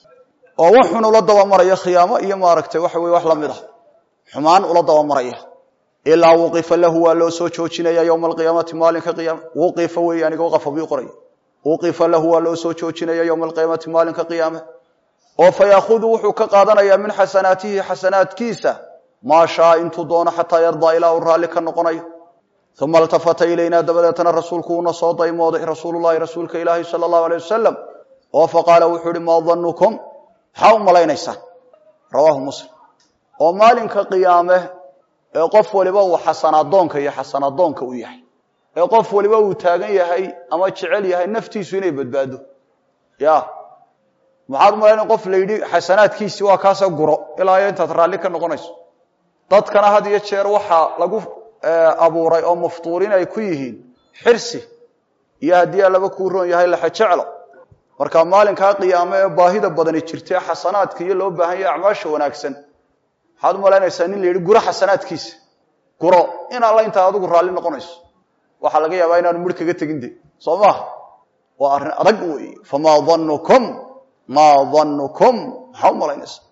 S1: oo waxun ula dabamaraya khiyaamo iyo maaragtay waxa weye wax lamid ah xumaan ula dabamaraya ilaa wuqifa lahu waa loo soo joojinaya yowma alqiyaamati maalinka qiyaama wuqifa wey aniga waqafa bii qoraya wuqifa lahu waa loo soo joojinaya yowma alqiyaamati maalinka qiyaame oo fa yaahudu wuxuu ka qaadanayaa min xasanaatihi xasanaadkiisa maa shaa intuu doono xataa yardaa ilaa uu raalli ka noqonayo uma altafata ilaynaa dabadeetana rasuulku uuna soo daymooday rasuululahi rasuulka ilaahi sala allahu alay wasalam oo faqaala wuxuu ihi maa danukum maxaa u malaynaysaan rawaahu muslim oo maalinka qiyaame ee qof waliba uu xasanadoonka iyo xasanadoonka u yahay ee qof waliba uu taagan yahay ama jecel yahay naftiisu inay badbaado ya maxaad umalayn qof la yidhi xasanaadkiisii waa kaasa guro ilaa iyo intaad raalli ka noqonayso dadkana had iyo jeer waxaa lagu abuuray oo maftuurin ay ku yihiin xirsi iyo haddii allaba kuu roon yahay laxajeclo marka maalinkaa qiyaame ee baahida badani jirta ee xasanaadka iyo loo baahan yahay acmaasha wanaagsan maxaad umalaynaysaa nin la yidhi guro xasanaadkiisa guro in alla intaa adigu raalli noqonayso waxaa laga yaabaa inaanu midh kaga tegin de soo maaha waa arrin adag wey famaa danukum maa danukum maxaa umalaynaysaa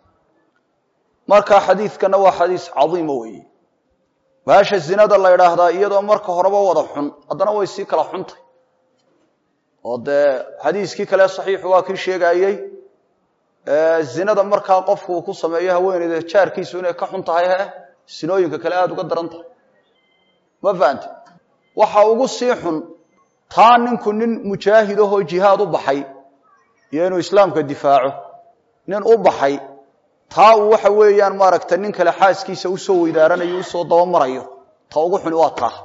S1: marka xadiidkana waa xadiis cadiima weeye baasha zinada la idhaahdaa iyadoo marka horeba wada xun haddana way sii kala xuntay oo dee xadiiskii kale saxiixu waa kii sheegayey zinada markaa qofku uu ku sameeyo haweeneyda jaarkiisu inay ka xun tahay he sinooyinka kale aada uga daran tahay ma fahante waxa ugu sii xun taa ninku nin mujaahid ahoo jihaad u baxay iyo inuu islaamka difaaco nin u baxay taa uu waxa weeyaan maaragta nin kale xaaskiisa usoo weydaaranayo usoo dabamarayo ta ugu xuni waa taa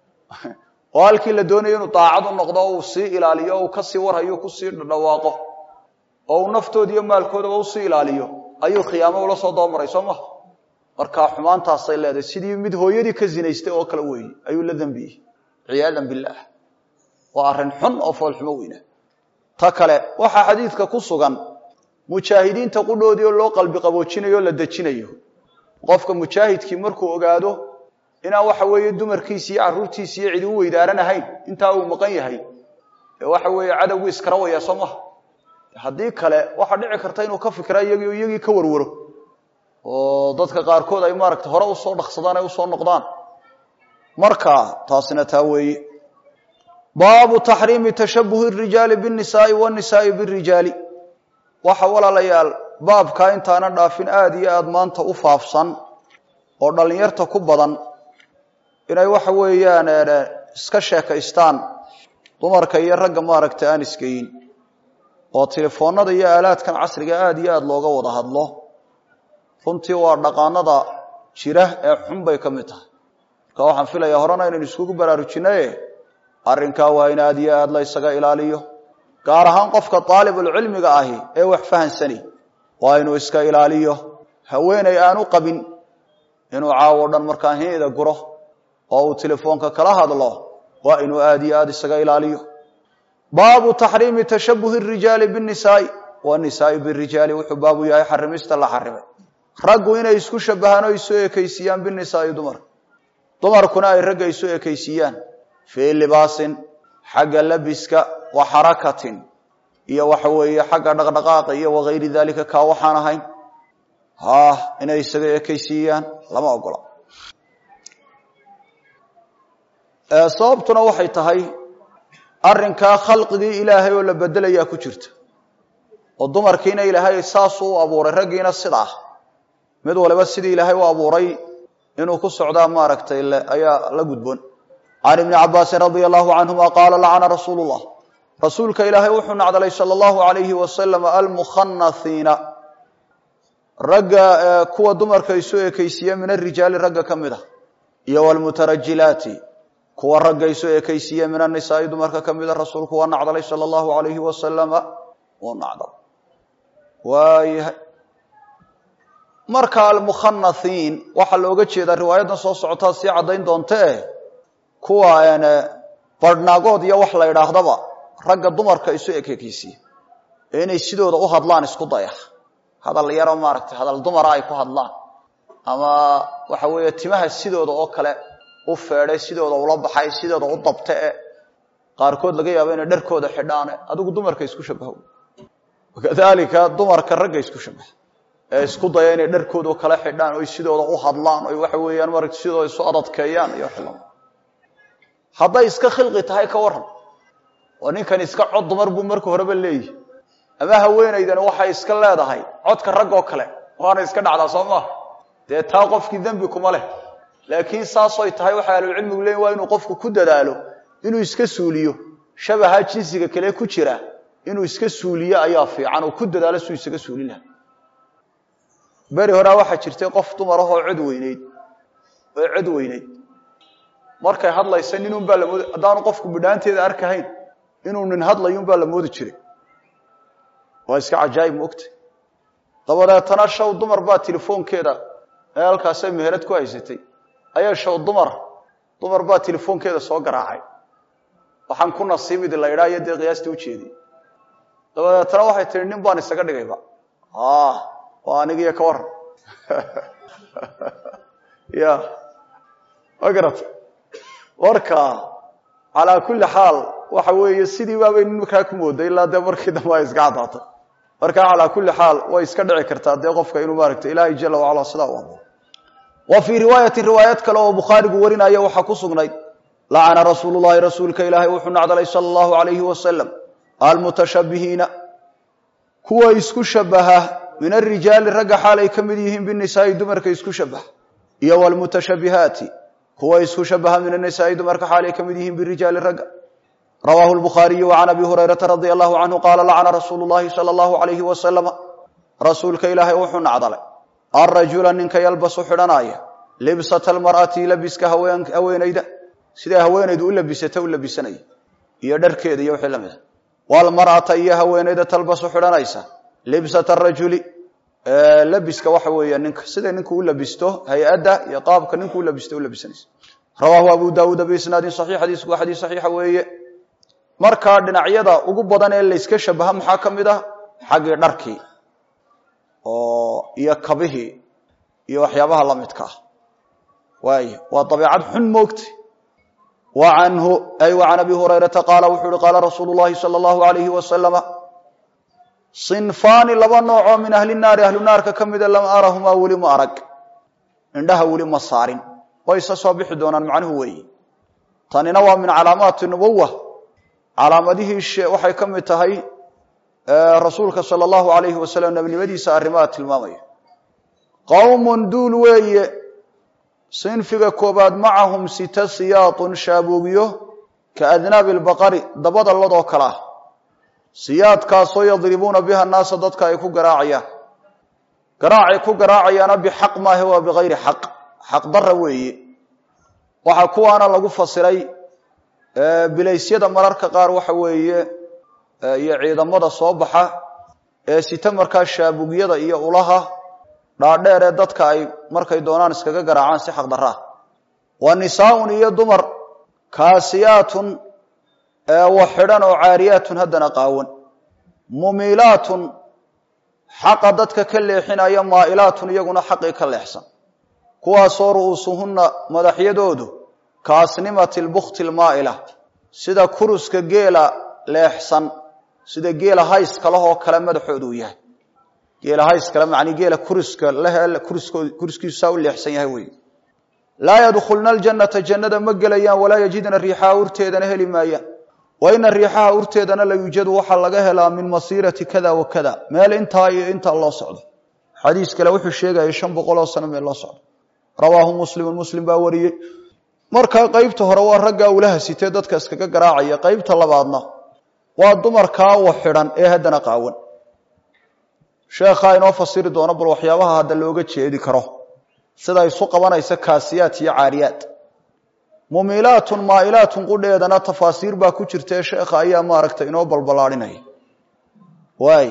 S1: oo halkii la doonayo inuu daacad u noqdo o uu sii ilaaliyo o uu kasii warhayo kusii dhawaaqo oo uu naftooda iyo maalkoodaba usii ilaaliyo ayuu khiyaamo ula soo dabamaray soo maha markaa xumaantaasay leedahay sidii mid hooyadii ka zinaystay oo kale weeye ayuu la dembiyey ciyaadan billaah waa arrin xun oo foolxumo weyna ta kale waxaa xadiidka ku sugan mujaahidiinta qudhoodii oo loo qalbi qaboojinayo o la dejinayo qofka mujaahidkii markuu ogaado inaan waxa weeye dumarkiisi iyo carruurtiisi iyo cidi u weydaaranahayn intaa uu maqan yahay ee waxa weeye cadowgii iskarawaya soo maha haddii kale waxaa dhici karta inuu ka fikra iyagii iyagii ka warwaro oo dadka qaarkood ay maaragta hore usoo dhaqsadaan ay usoo noqdaan marka taasina taa weeye baabu taxriimi tashabuhi rijaali bnisaai wnisaai birijaali waxa walaalayaal baabkaa intaanan dhaafin aada iyo aada maanta u faafsan oo dhallinyarta ku badan inay waxa weeyaan iska sheekaystaan dumarka iyo ragga maaragta aan isgeyin oo telefoonada iyo aalaadkan casriga aada iyo aada looga wada hadlo runtii waa dhaqaanada jira ee xun bay ka mid tahay marka waxaan filayaa horena inaynu iskugu baraarujinaye arrinkaa waa in aada iyo aada la ysaga ilaaliyo gaar ahaan qofka daalibulcilmiga ahi ee wax fahansani waa inuu iska ilaaliyo haweeney aanu qabin inuu caawo dhan markaa hiida guro oo uu telefoonka kala hadlo waa inuu aada iyo aada isaga ilaaliyo baabu taxriimi tashabuhi rijaali bnisaai wanisaai birijaali wuxuu baabu yahay xarimista la xarimay raggu inay isku shabahaan o isu ekaysiiyaan binisaai dumarka dumarkuna ay ragga isu ekaysiiyaan fii libaasin xagga labiska wa xarakatin iyo waxa weeye xagga dhaqdhaqaaqa iyo wagayri dalika kaa waxaan ahayn ha inay isaga ekaysiiyaan lama ogola sababtuna waxay tahay arrinkaa khalqigii ilaahay oo la bedelayaa ku jirta oo dumarkiina ilaahay saasuu u abuuray raggiina sidaa mid waliba sidii ilaahay u abuuray inuu ku socdaa maaragtay ayaa la gudboon can ibni cabaasin radia allahu canhuma qaala lacana rasuulu llah rasuulka ilaahay wuxuu nacdalay sala allahu alayhi wasalam almukhanathiina ragga kuwa dumarka isu ekaysiiya min arijaali ragga ka mid a iyo wlmutarajilaati kuwa ragga isu ekaysiiya min anisaai dumarka ka mida rasuulku waa nacdalay sala allahu alayhi wasalama wuu nacdal waayahay marka almukhanathiin waxaa looga jeedaa riwaayadan soo socotaa sii caddayn doontee kuwa barhnaagood iyo wax la idhaahdaba ragga dumarka isu ekekeysiya ee inay sidooda u hadlaan isku daya hadal yaro maaragtay hadal dumara ay ku hadlaan ama waxa weeye timaha sidooda oo kale u feedhay sidooda ula baxay sidooda u dabte e qaarkood laga yaabo inay dharkooda xidhaane adigu dumarka isku shabaho kadalika dumarka ragga isku shabaha ee isku daya inay dharkooda kala xidhaan oy sidooda u hadlaan oy waxa weeyaan maragta sidooda isu adadkeeyaan iyo xilama hadday iska khilqi tahay ka waran oo ninkan iska cod dumar buu marka horeba leeyihi ama haweenaydani waxay iska leedahay codka raggoo kale waana iska dhacdaa soo maha dee taa qofkii dembi kuma leh laakiin saasoy tahay waxay ahlucilmigu leeyiin waa inuu qofku ku dadaalo inuu iska suuliyo shabaha jinsiga kale ku jira inuu iska suuliyo ayaa fiican oo ku dadaalo suu isaga suuli laha beri horaa waxaa jirtay qof dumar ahoo cod weyneyd oo cod weyneyd markay hadlaysa ninun baa lamood haddaanu qofku bidhaanteeda arkahayn inuu nin hadlayun baa la moodi jiray waa iska cajaayib maogta dabadeetana shaw dumar baa telefoonkeeda ee halkaasay meherad ku haysatay ayaa shaw dumar dumar baa telefoonkeeda soo garaacay waxaan ku nasiibidi la idhaa iyo dee qiyaastii ujeediy dabadeetana waxay tihi nin baan isaga dhigayba waa anigiyo ka waran ya ma garata marka calaa kulli xaal waxa weeye sidii baabay ninkaa ku mooday ilaa dee markii dambe ay iska caddaatay marka calaa kulli xaal way iska dhici kartaa dee qofka inuu maaragtay ilaahay jala wacala sidaa u amo wa fii riwaayatin riwaayad kale oo bukhaarigu warinaya waxaa ku sugnayd lacana rasuulu llahi rasuulka ilaahay wuxuu nacdalay sala allahu alayhi wasalam almutashabihiina kuwa isku shabaha min arijaali ragga xaal ay ka mid yihiin binisaai dumarka isku shabaha iyo wlmutashabihaati kuwa isku shabaha min anisaai dumarka xaal ay ka mid yihiin birijaali ragga rawaahu lbukhaariyu can abi hurayrata radia allahu canhu qaala lacana rasuulu llahi sala allahu alayhi wasalama rasuulka ilaahay wuxuu nacdalay alrajula ninka yalbasu xidhanaya libsata almar'ati labiska haweenayda siday haweenaydu u labisata u labisanaya iyo dharkeeda iyo wixii lamid a walmar'ata iyo haweenayda talbasu xidhanaysa libsata arajuli labiska waxa weeya ninka siday ninku u labisto hay-adda iyo qaabka ninku u labisto u labisanaysa rawaahu abu daawuuda biisnaadin saxiix xadiisku waa xadiis saxiixa weeye markaa dhinacyada ugu badan ee layska shabaha maxaa ka mid ah xaggii dharkii oo iyo kabihii iyo waxyaabaha la midka ah waay waa dabeicad xun moogta wa canhu ay wa can abi hurayrata qaala wuxuu uhi qaala rasuulu llahi sala allahu alayhi wasalama sinfaani laba noocoo min ahli naari ahlu naarka ka mida lam arahumaa weli ma arag indhaha weli ma saarin way isa soo bixi doonaan macnuhu weeye tanina waa min calaamaati nubuwa calaamadihii waxay ka mid tahay rasuulka sala allahu alayhi wasalam nebinimadiisa arrimaha tilmaamaya qowmun duul weeye sinfiga koobaad macahum sita siyaatun shaabuugyo ka adnaabi lbaqari dabada ladoo kale ah siyaadkaasoo yadribuuna biha naasa dadka ay ku garaacayaan garaacay ku garaacayaana bixaq maahe waa bikayri xaq xaq dara weeye waxaa kuwaana lagu fasiray bilaysyada mararka qaar waxa weeye iyo ciidamada soo baxa ee sita markaa shaabugyada iyo ulaha dhaadheer ee dadka ay markay doonaan iskaga garaacaan si xaq daraa wa nisaaun iyo dumar kaasiyaatun wa xidhan oo caariyaatun haddana qaawan mumiilaatun xaqa dadka ka leexinaya maa'ilaatun iyaguna xaqii ka leexsan kuwaasoo ru'uusuhunna madaxyadoodu kaasnimati lbukti lmaa'ila sida kuruska geela leexsan sida geela hayska lahoo kale madaxoodu u yahay geela hayskale macnii geela kuriska lehe kuriskiisu saa u leexsan yahay wey laa yadkhulna aljannata jannada ma gelayaan walaa yajidna riixaha urteedana heli maayaan wa ina riixaha urteedana la yuujadu waxaa laga helaa min masiirati kada wa kada meel intaa iyo intaa loo socdo xadiis kale wuxuu sheegaya shan boqol oo sano meel loo socdo rawaahu muslimun muslim baa wariyey markaa qeybta hore waa raggaa ulaha sitee dadka iskaga garaacaya qeybta labaadna waa dumarkaa wa xidhan ee haddana qaawan sheekhaa inoo fasiri doono bal waxyaabaha hadda looga jeedi karo sida isu qabanaysa kaasiyaat iyo caariyaat mumiilaatun maa'ilaatun qudheedana tafaasiir baa ku jirta ee sheekha ayaa maaragtay inoo balballaadhinaya waay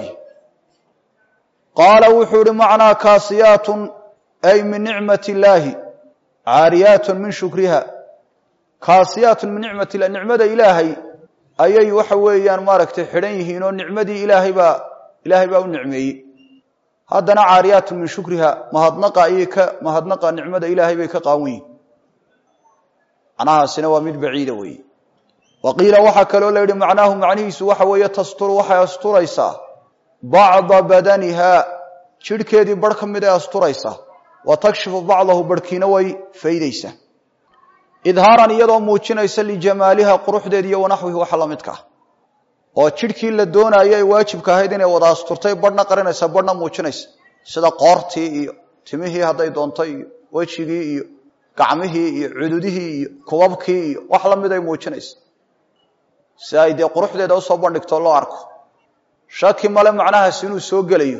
S1: qaala wuxuu ihi macnaa kaasiyaatun ay min nicmat illaahi caariyaatun min shukriha kaasiyaatun min nicmat illah nicmada ilaahay ayay waxa weeyaan maaragtay xidhan yihiin oo nicmadii ilaahay baa ilaahay baa u nicmeeyey haddana caariyaatun min shukriha mahadnaqa ayay ka mahadnaqa nicmada ilaahay bay ka qaawan yihin macnahaasina waa mid baciida weeye wa qiila waxaa kaloo la yidhi macnaahu macnihiisu waxa weeye tasturu waxay asturaysaa bacda badaniha jidhkeedii barh ka mid ay asturaysaa wa takshifu bacdahu barhkiina way faydaysaa idhaaran iyadoo muujinaysa lijamaaliha quruxdeed iyo wanaxwihi waxa la midka ah oo jidhkii la doonaayo ay waajibka ahayd inay wada asturtay badhna qarinaysa badhna muujinaysa sida qoortii iyo timihii hadday doonto iyo wejigii iyo gacmihii iyo cududihii iyo kubabkii iyo wax la mid ay muujinaysa si ay dee quruxdeeda usoo bandhigto loo arko shaki male macnahaas inuu soo gelayo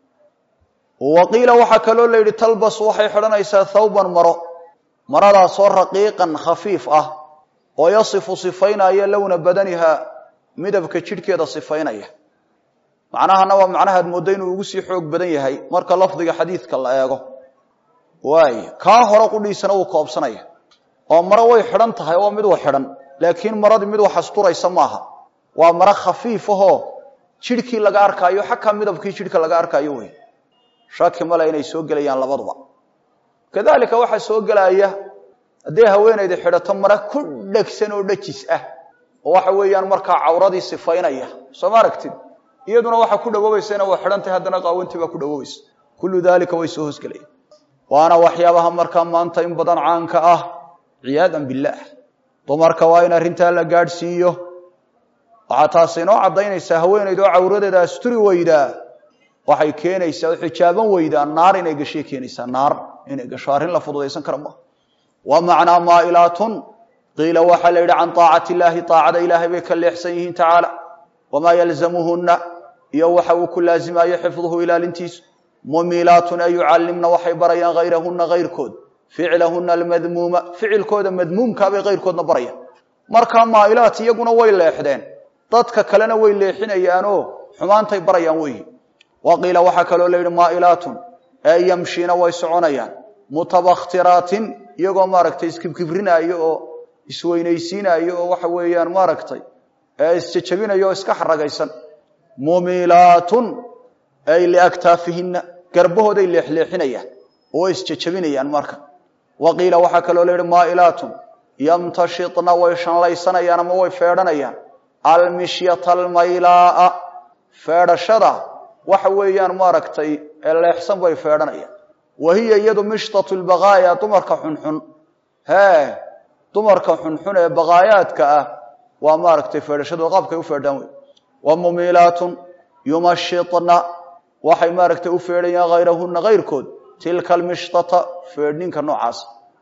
S1: wa qiila waxaa kaloo la yidhi talbas waxay xidhanaysaa thawban maro maradaasoo raqiiqan khafiif ah oo yasifu sifaynaya lowna badaniha midabka jidhkeeda sifaynaya macnahana waa macnahaad mooddo inuu ugu sii xoog badan yahay marka lafdiga xadiidka la eego waay kaa hore qudhiisana wuu koobsanaya oo maro way xidhan tahay oo mid wa xidhan laakiin maradii mid wax asturaysa maaha waa maro khafiif ahoo jidhkii laga arkaayo xakaa midabkii jidhka laga arkaayo wey shaki male inay soo gelayaan labaduba kadalika waxaa soo gelaya hadday haweenayda xidhato mara ku dhegsan oo dhajis ah oo waxa weeyaan markaa cawradii sifaynaya soo ma aragtid iyaduna waxaa ku dhawoobaysana waa xidhantahay haddana qaawantii baa ku dhawoobaysa kullu daalika way soo hoosgelayaan waana waxyaabaha markaa maanta in badan caanka ah ciyaadan billaah dumarka waa in arrintaa la gaadhsiiyo waxaa taasi inoo caddaynaysaa haweenayda oo cawradeeda asturi weydaa waxay keenaysaa oo xijaaban weydaa naar inay gashay keenaysaa naar inay gasho arrin la fududaysan kara maaha wa macnaa maa'ilaatun qiila waxaa la yidhi can taacati illaahi taacada ilaahay bay ka leexsan yihiin tacaala wamaa yalzamuhunna iyo waxa uu ku laazimayo xifduhu ilaalintiisu mumiilaatun ay yucallimna waxay barayaan hayrahunna hayrkood ficlahunna almadmuuma ficilkooda madmuumkaabay hayrkoodna barayaan markaa maa'ilaat iyaguna way leexdeen dadka kalena way leexinayaanoo xumaantay barayaan weyi wa qiila waxaa kaloo la yidhi maa'ilaatun ee yamshiina way soconayaan mutabaktiraatin iyagoo maaragtay iskibkibrinaayo oo isweynaysiinayo oo waxa weeyaan maaragtay isjejabinayo oo iska xaragaysan mumilaatun ay liaktaafihinna garbahooday leexleexinayaan oo isjejabinayaan marka waqiila waxaa kaloo la yihi maailaatun yamtashitna way shanlaysanayaan ama way feedhanayaan almishyata almaylaa feedhashada waxa weeyaan maaragtay leexsan bay feedhanayaan wa hiya iyadu mishtatu lbaqaaya dumarka xunxun hee dumarka xunxun ee baqaayaadka ah waa maaragtay feedhashadu qaabkay u feedhaan wey wa mumilaatun yumashitna waxay maaragtay u feedhayaan hayrahuna kayrkood tilka almishtata feedhninka noocaas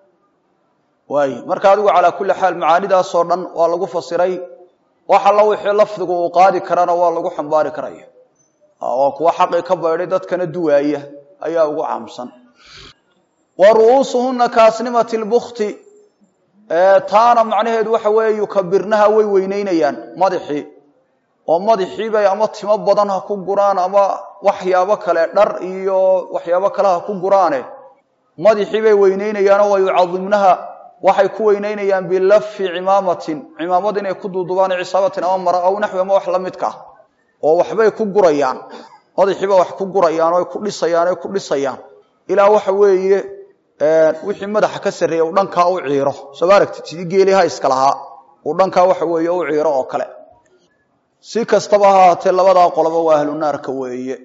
S1: waay marka adigu calaa kulli xaal macaanidaasoo dhan waa lagu fasiray wax alla wixii lafdigu uu qaadi karana waa lagu xambaari karaya waa kuwa xaqii ka baydhay dadkana duwaaya ayaa ugu caamsan wa ru'uusuhuna kaasnimati lbukti taana macnaheedu waxa weeye yukabirnaha way weyneynayaan madaxii oo madaxiibay ama timo badan ha ku guraan ama waxyaabo kale dhar iyo waxyaabo kale ha ku guraane madaxiibay weyneynayaanoo wa yucadimnaha waxay ku weyneynayaan bilafi cimaamatin cimaamad inay ku duudubaan cisaabatin ama mara aw naxwi ama wax la midka ah oo waxbay ku gurayaan madaxiiba wax ku gurayaan oo ku dhisayaan o ku dhisayaan ilaa waxa weeye wixii madaxa ka sarreeya uu dhankaa u ciiro soo ma aragtid sidii geeliha iska lahaa uu dhankaa waxa weeye u ciiro oo kale si kastaba ha haatee labadaa qoloba waa ahlu naarka weeye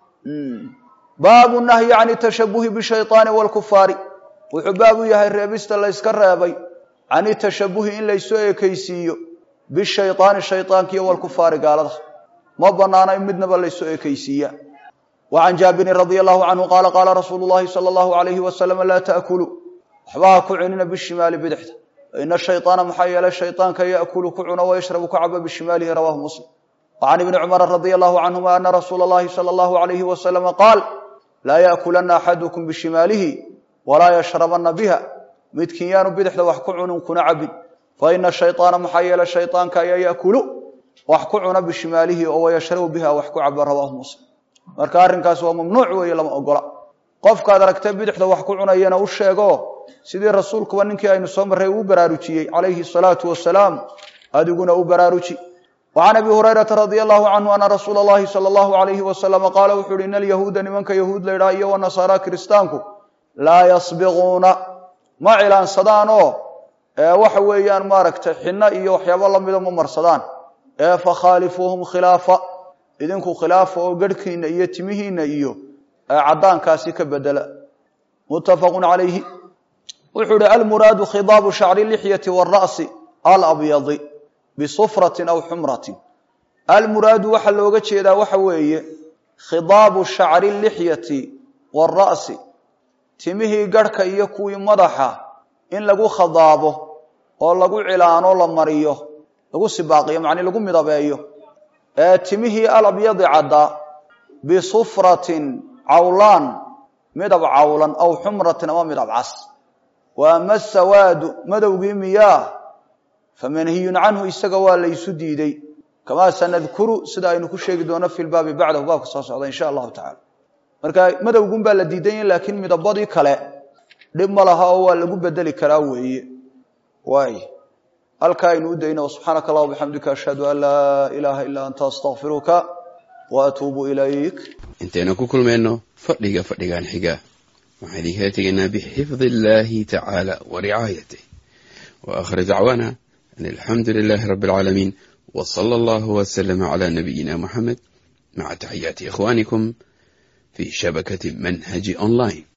S1: baabu nahyi can tashabuhi bishayطaani wاlkufaari wuxuu baab u yahay reebista layska reebay can tashabuhi in laysoo ekaysiiyo bishayطaani shayطaankiiyo wlkufaari gaalada ma banaana in midnaba laysoo ekaysiiya wa can jaabirin radi allahu canhu qaala qaala rasuulu llahi sala allahu alayhi wasalam laa taakulu waxba ha ku cunina bishimaali bidixda faina shayطaana maxaa yeelay shayطaanka yaakulu ku cuno wayashrabu ku cabo bishimaalihi rawahu muslim wa can ibni cumara radi allahu canhuma ana rasuula اllahi salى allahu alayhi wasalama qaal laa yakulana axadukum bishimaalihi walaa yashrabana biha midkiin yaanu bidixda wax ku cunin kuna cabin faina shayطaana maxaa yeelay shayطaanka ayaa yaakulu wax ku cuna bishimaalihi oo wayashrabu biha wax ku cabo rawahu muslim marka arrinkaas waa mamnuuc weeye lama ogola qofkaad aragtee bidixda wax ku cunayana u sheego sidii rasuulkuba ninkii aynu soo marray uu baraarujiyey calayhi salaatu wasalaam adiguna u baraaruji wa can abi hurayrata radia allahu canhu ana rasuula allahi sala allahu alayhi wasalama qaala wuxu uhi ina alyahuuda nimanka yahuud la ydhaha iyo wanasaara kiristaanku laa yasbiquuna ma cilaansadaan oo waxa weeyaan maaragtay xinno iyo waxyaabo lamida ma marsadaan ee fakhaalifuuhum khilaafa idinku khilaafa oo garhkiina iyo timihiina iyo caddaankaasi ka bedela muttafaqun calayhi wuxuu ihi almuraadu khidaabu shacri lixyati wاra'si alabyadi bisufratin aw xumratin almuraadu waxaa looga jeedaa waxa weeye khidaabu shacri lixyati wاra'si timihii garhka iyo kuwii madaxa in lagu khadaabo oo lagu cilaano la mariyo lagu sibaaqiyo macnii lagu midabeeyo ee timihii alabyadi caddaa bisufratin cawlaan midab cawlan aw xumratin ama midab cas wa ama sawaadu madowgii miyaa famanhiyun canhu isaga waa laysu diiday kamaa sanadkuru sida aynu ku sheegi doono fi lbaabi bacdahu baabka soo socda insha allahu tacala marka madowgun baa la diidanya laakiin midabadii kale dhib ma laha oo waa lagu bedeli karaa weeye waay halkaa aynu u dayno subxaanaka allah bixamdika ashhadu an laa ilaaha ilaa anta astaqfiruka wa atuubu ilayk
S2: intaynu ku kulmayno fadhiga fadhigan xiga waxaan idinkala tegaynaa bixifdi illaahi tacaala wa ricaayatih wa aakhir dacwaana an alxamdu lilaahi rabbi alcaalamiin wa sala allahu wasalama calaa nabiyina muxamed maca taxiyaati ikhwaanikum fi shabakati manhaji online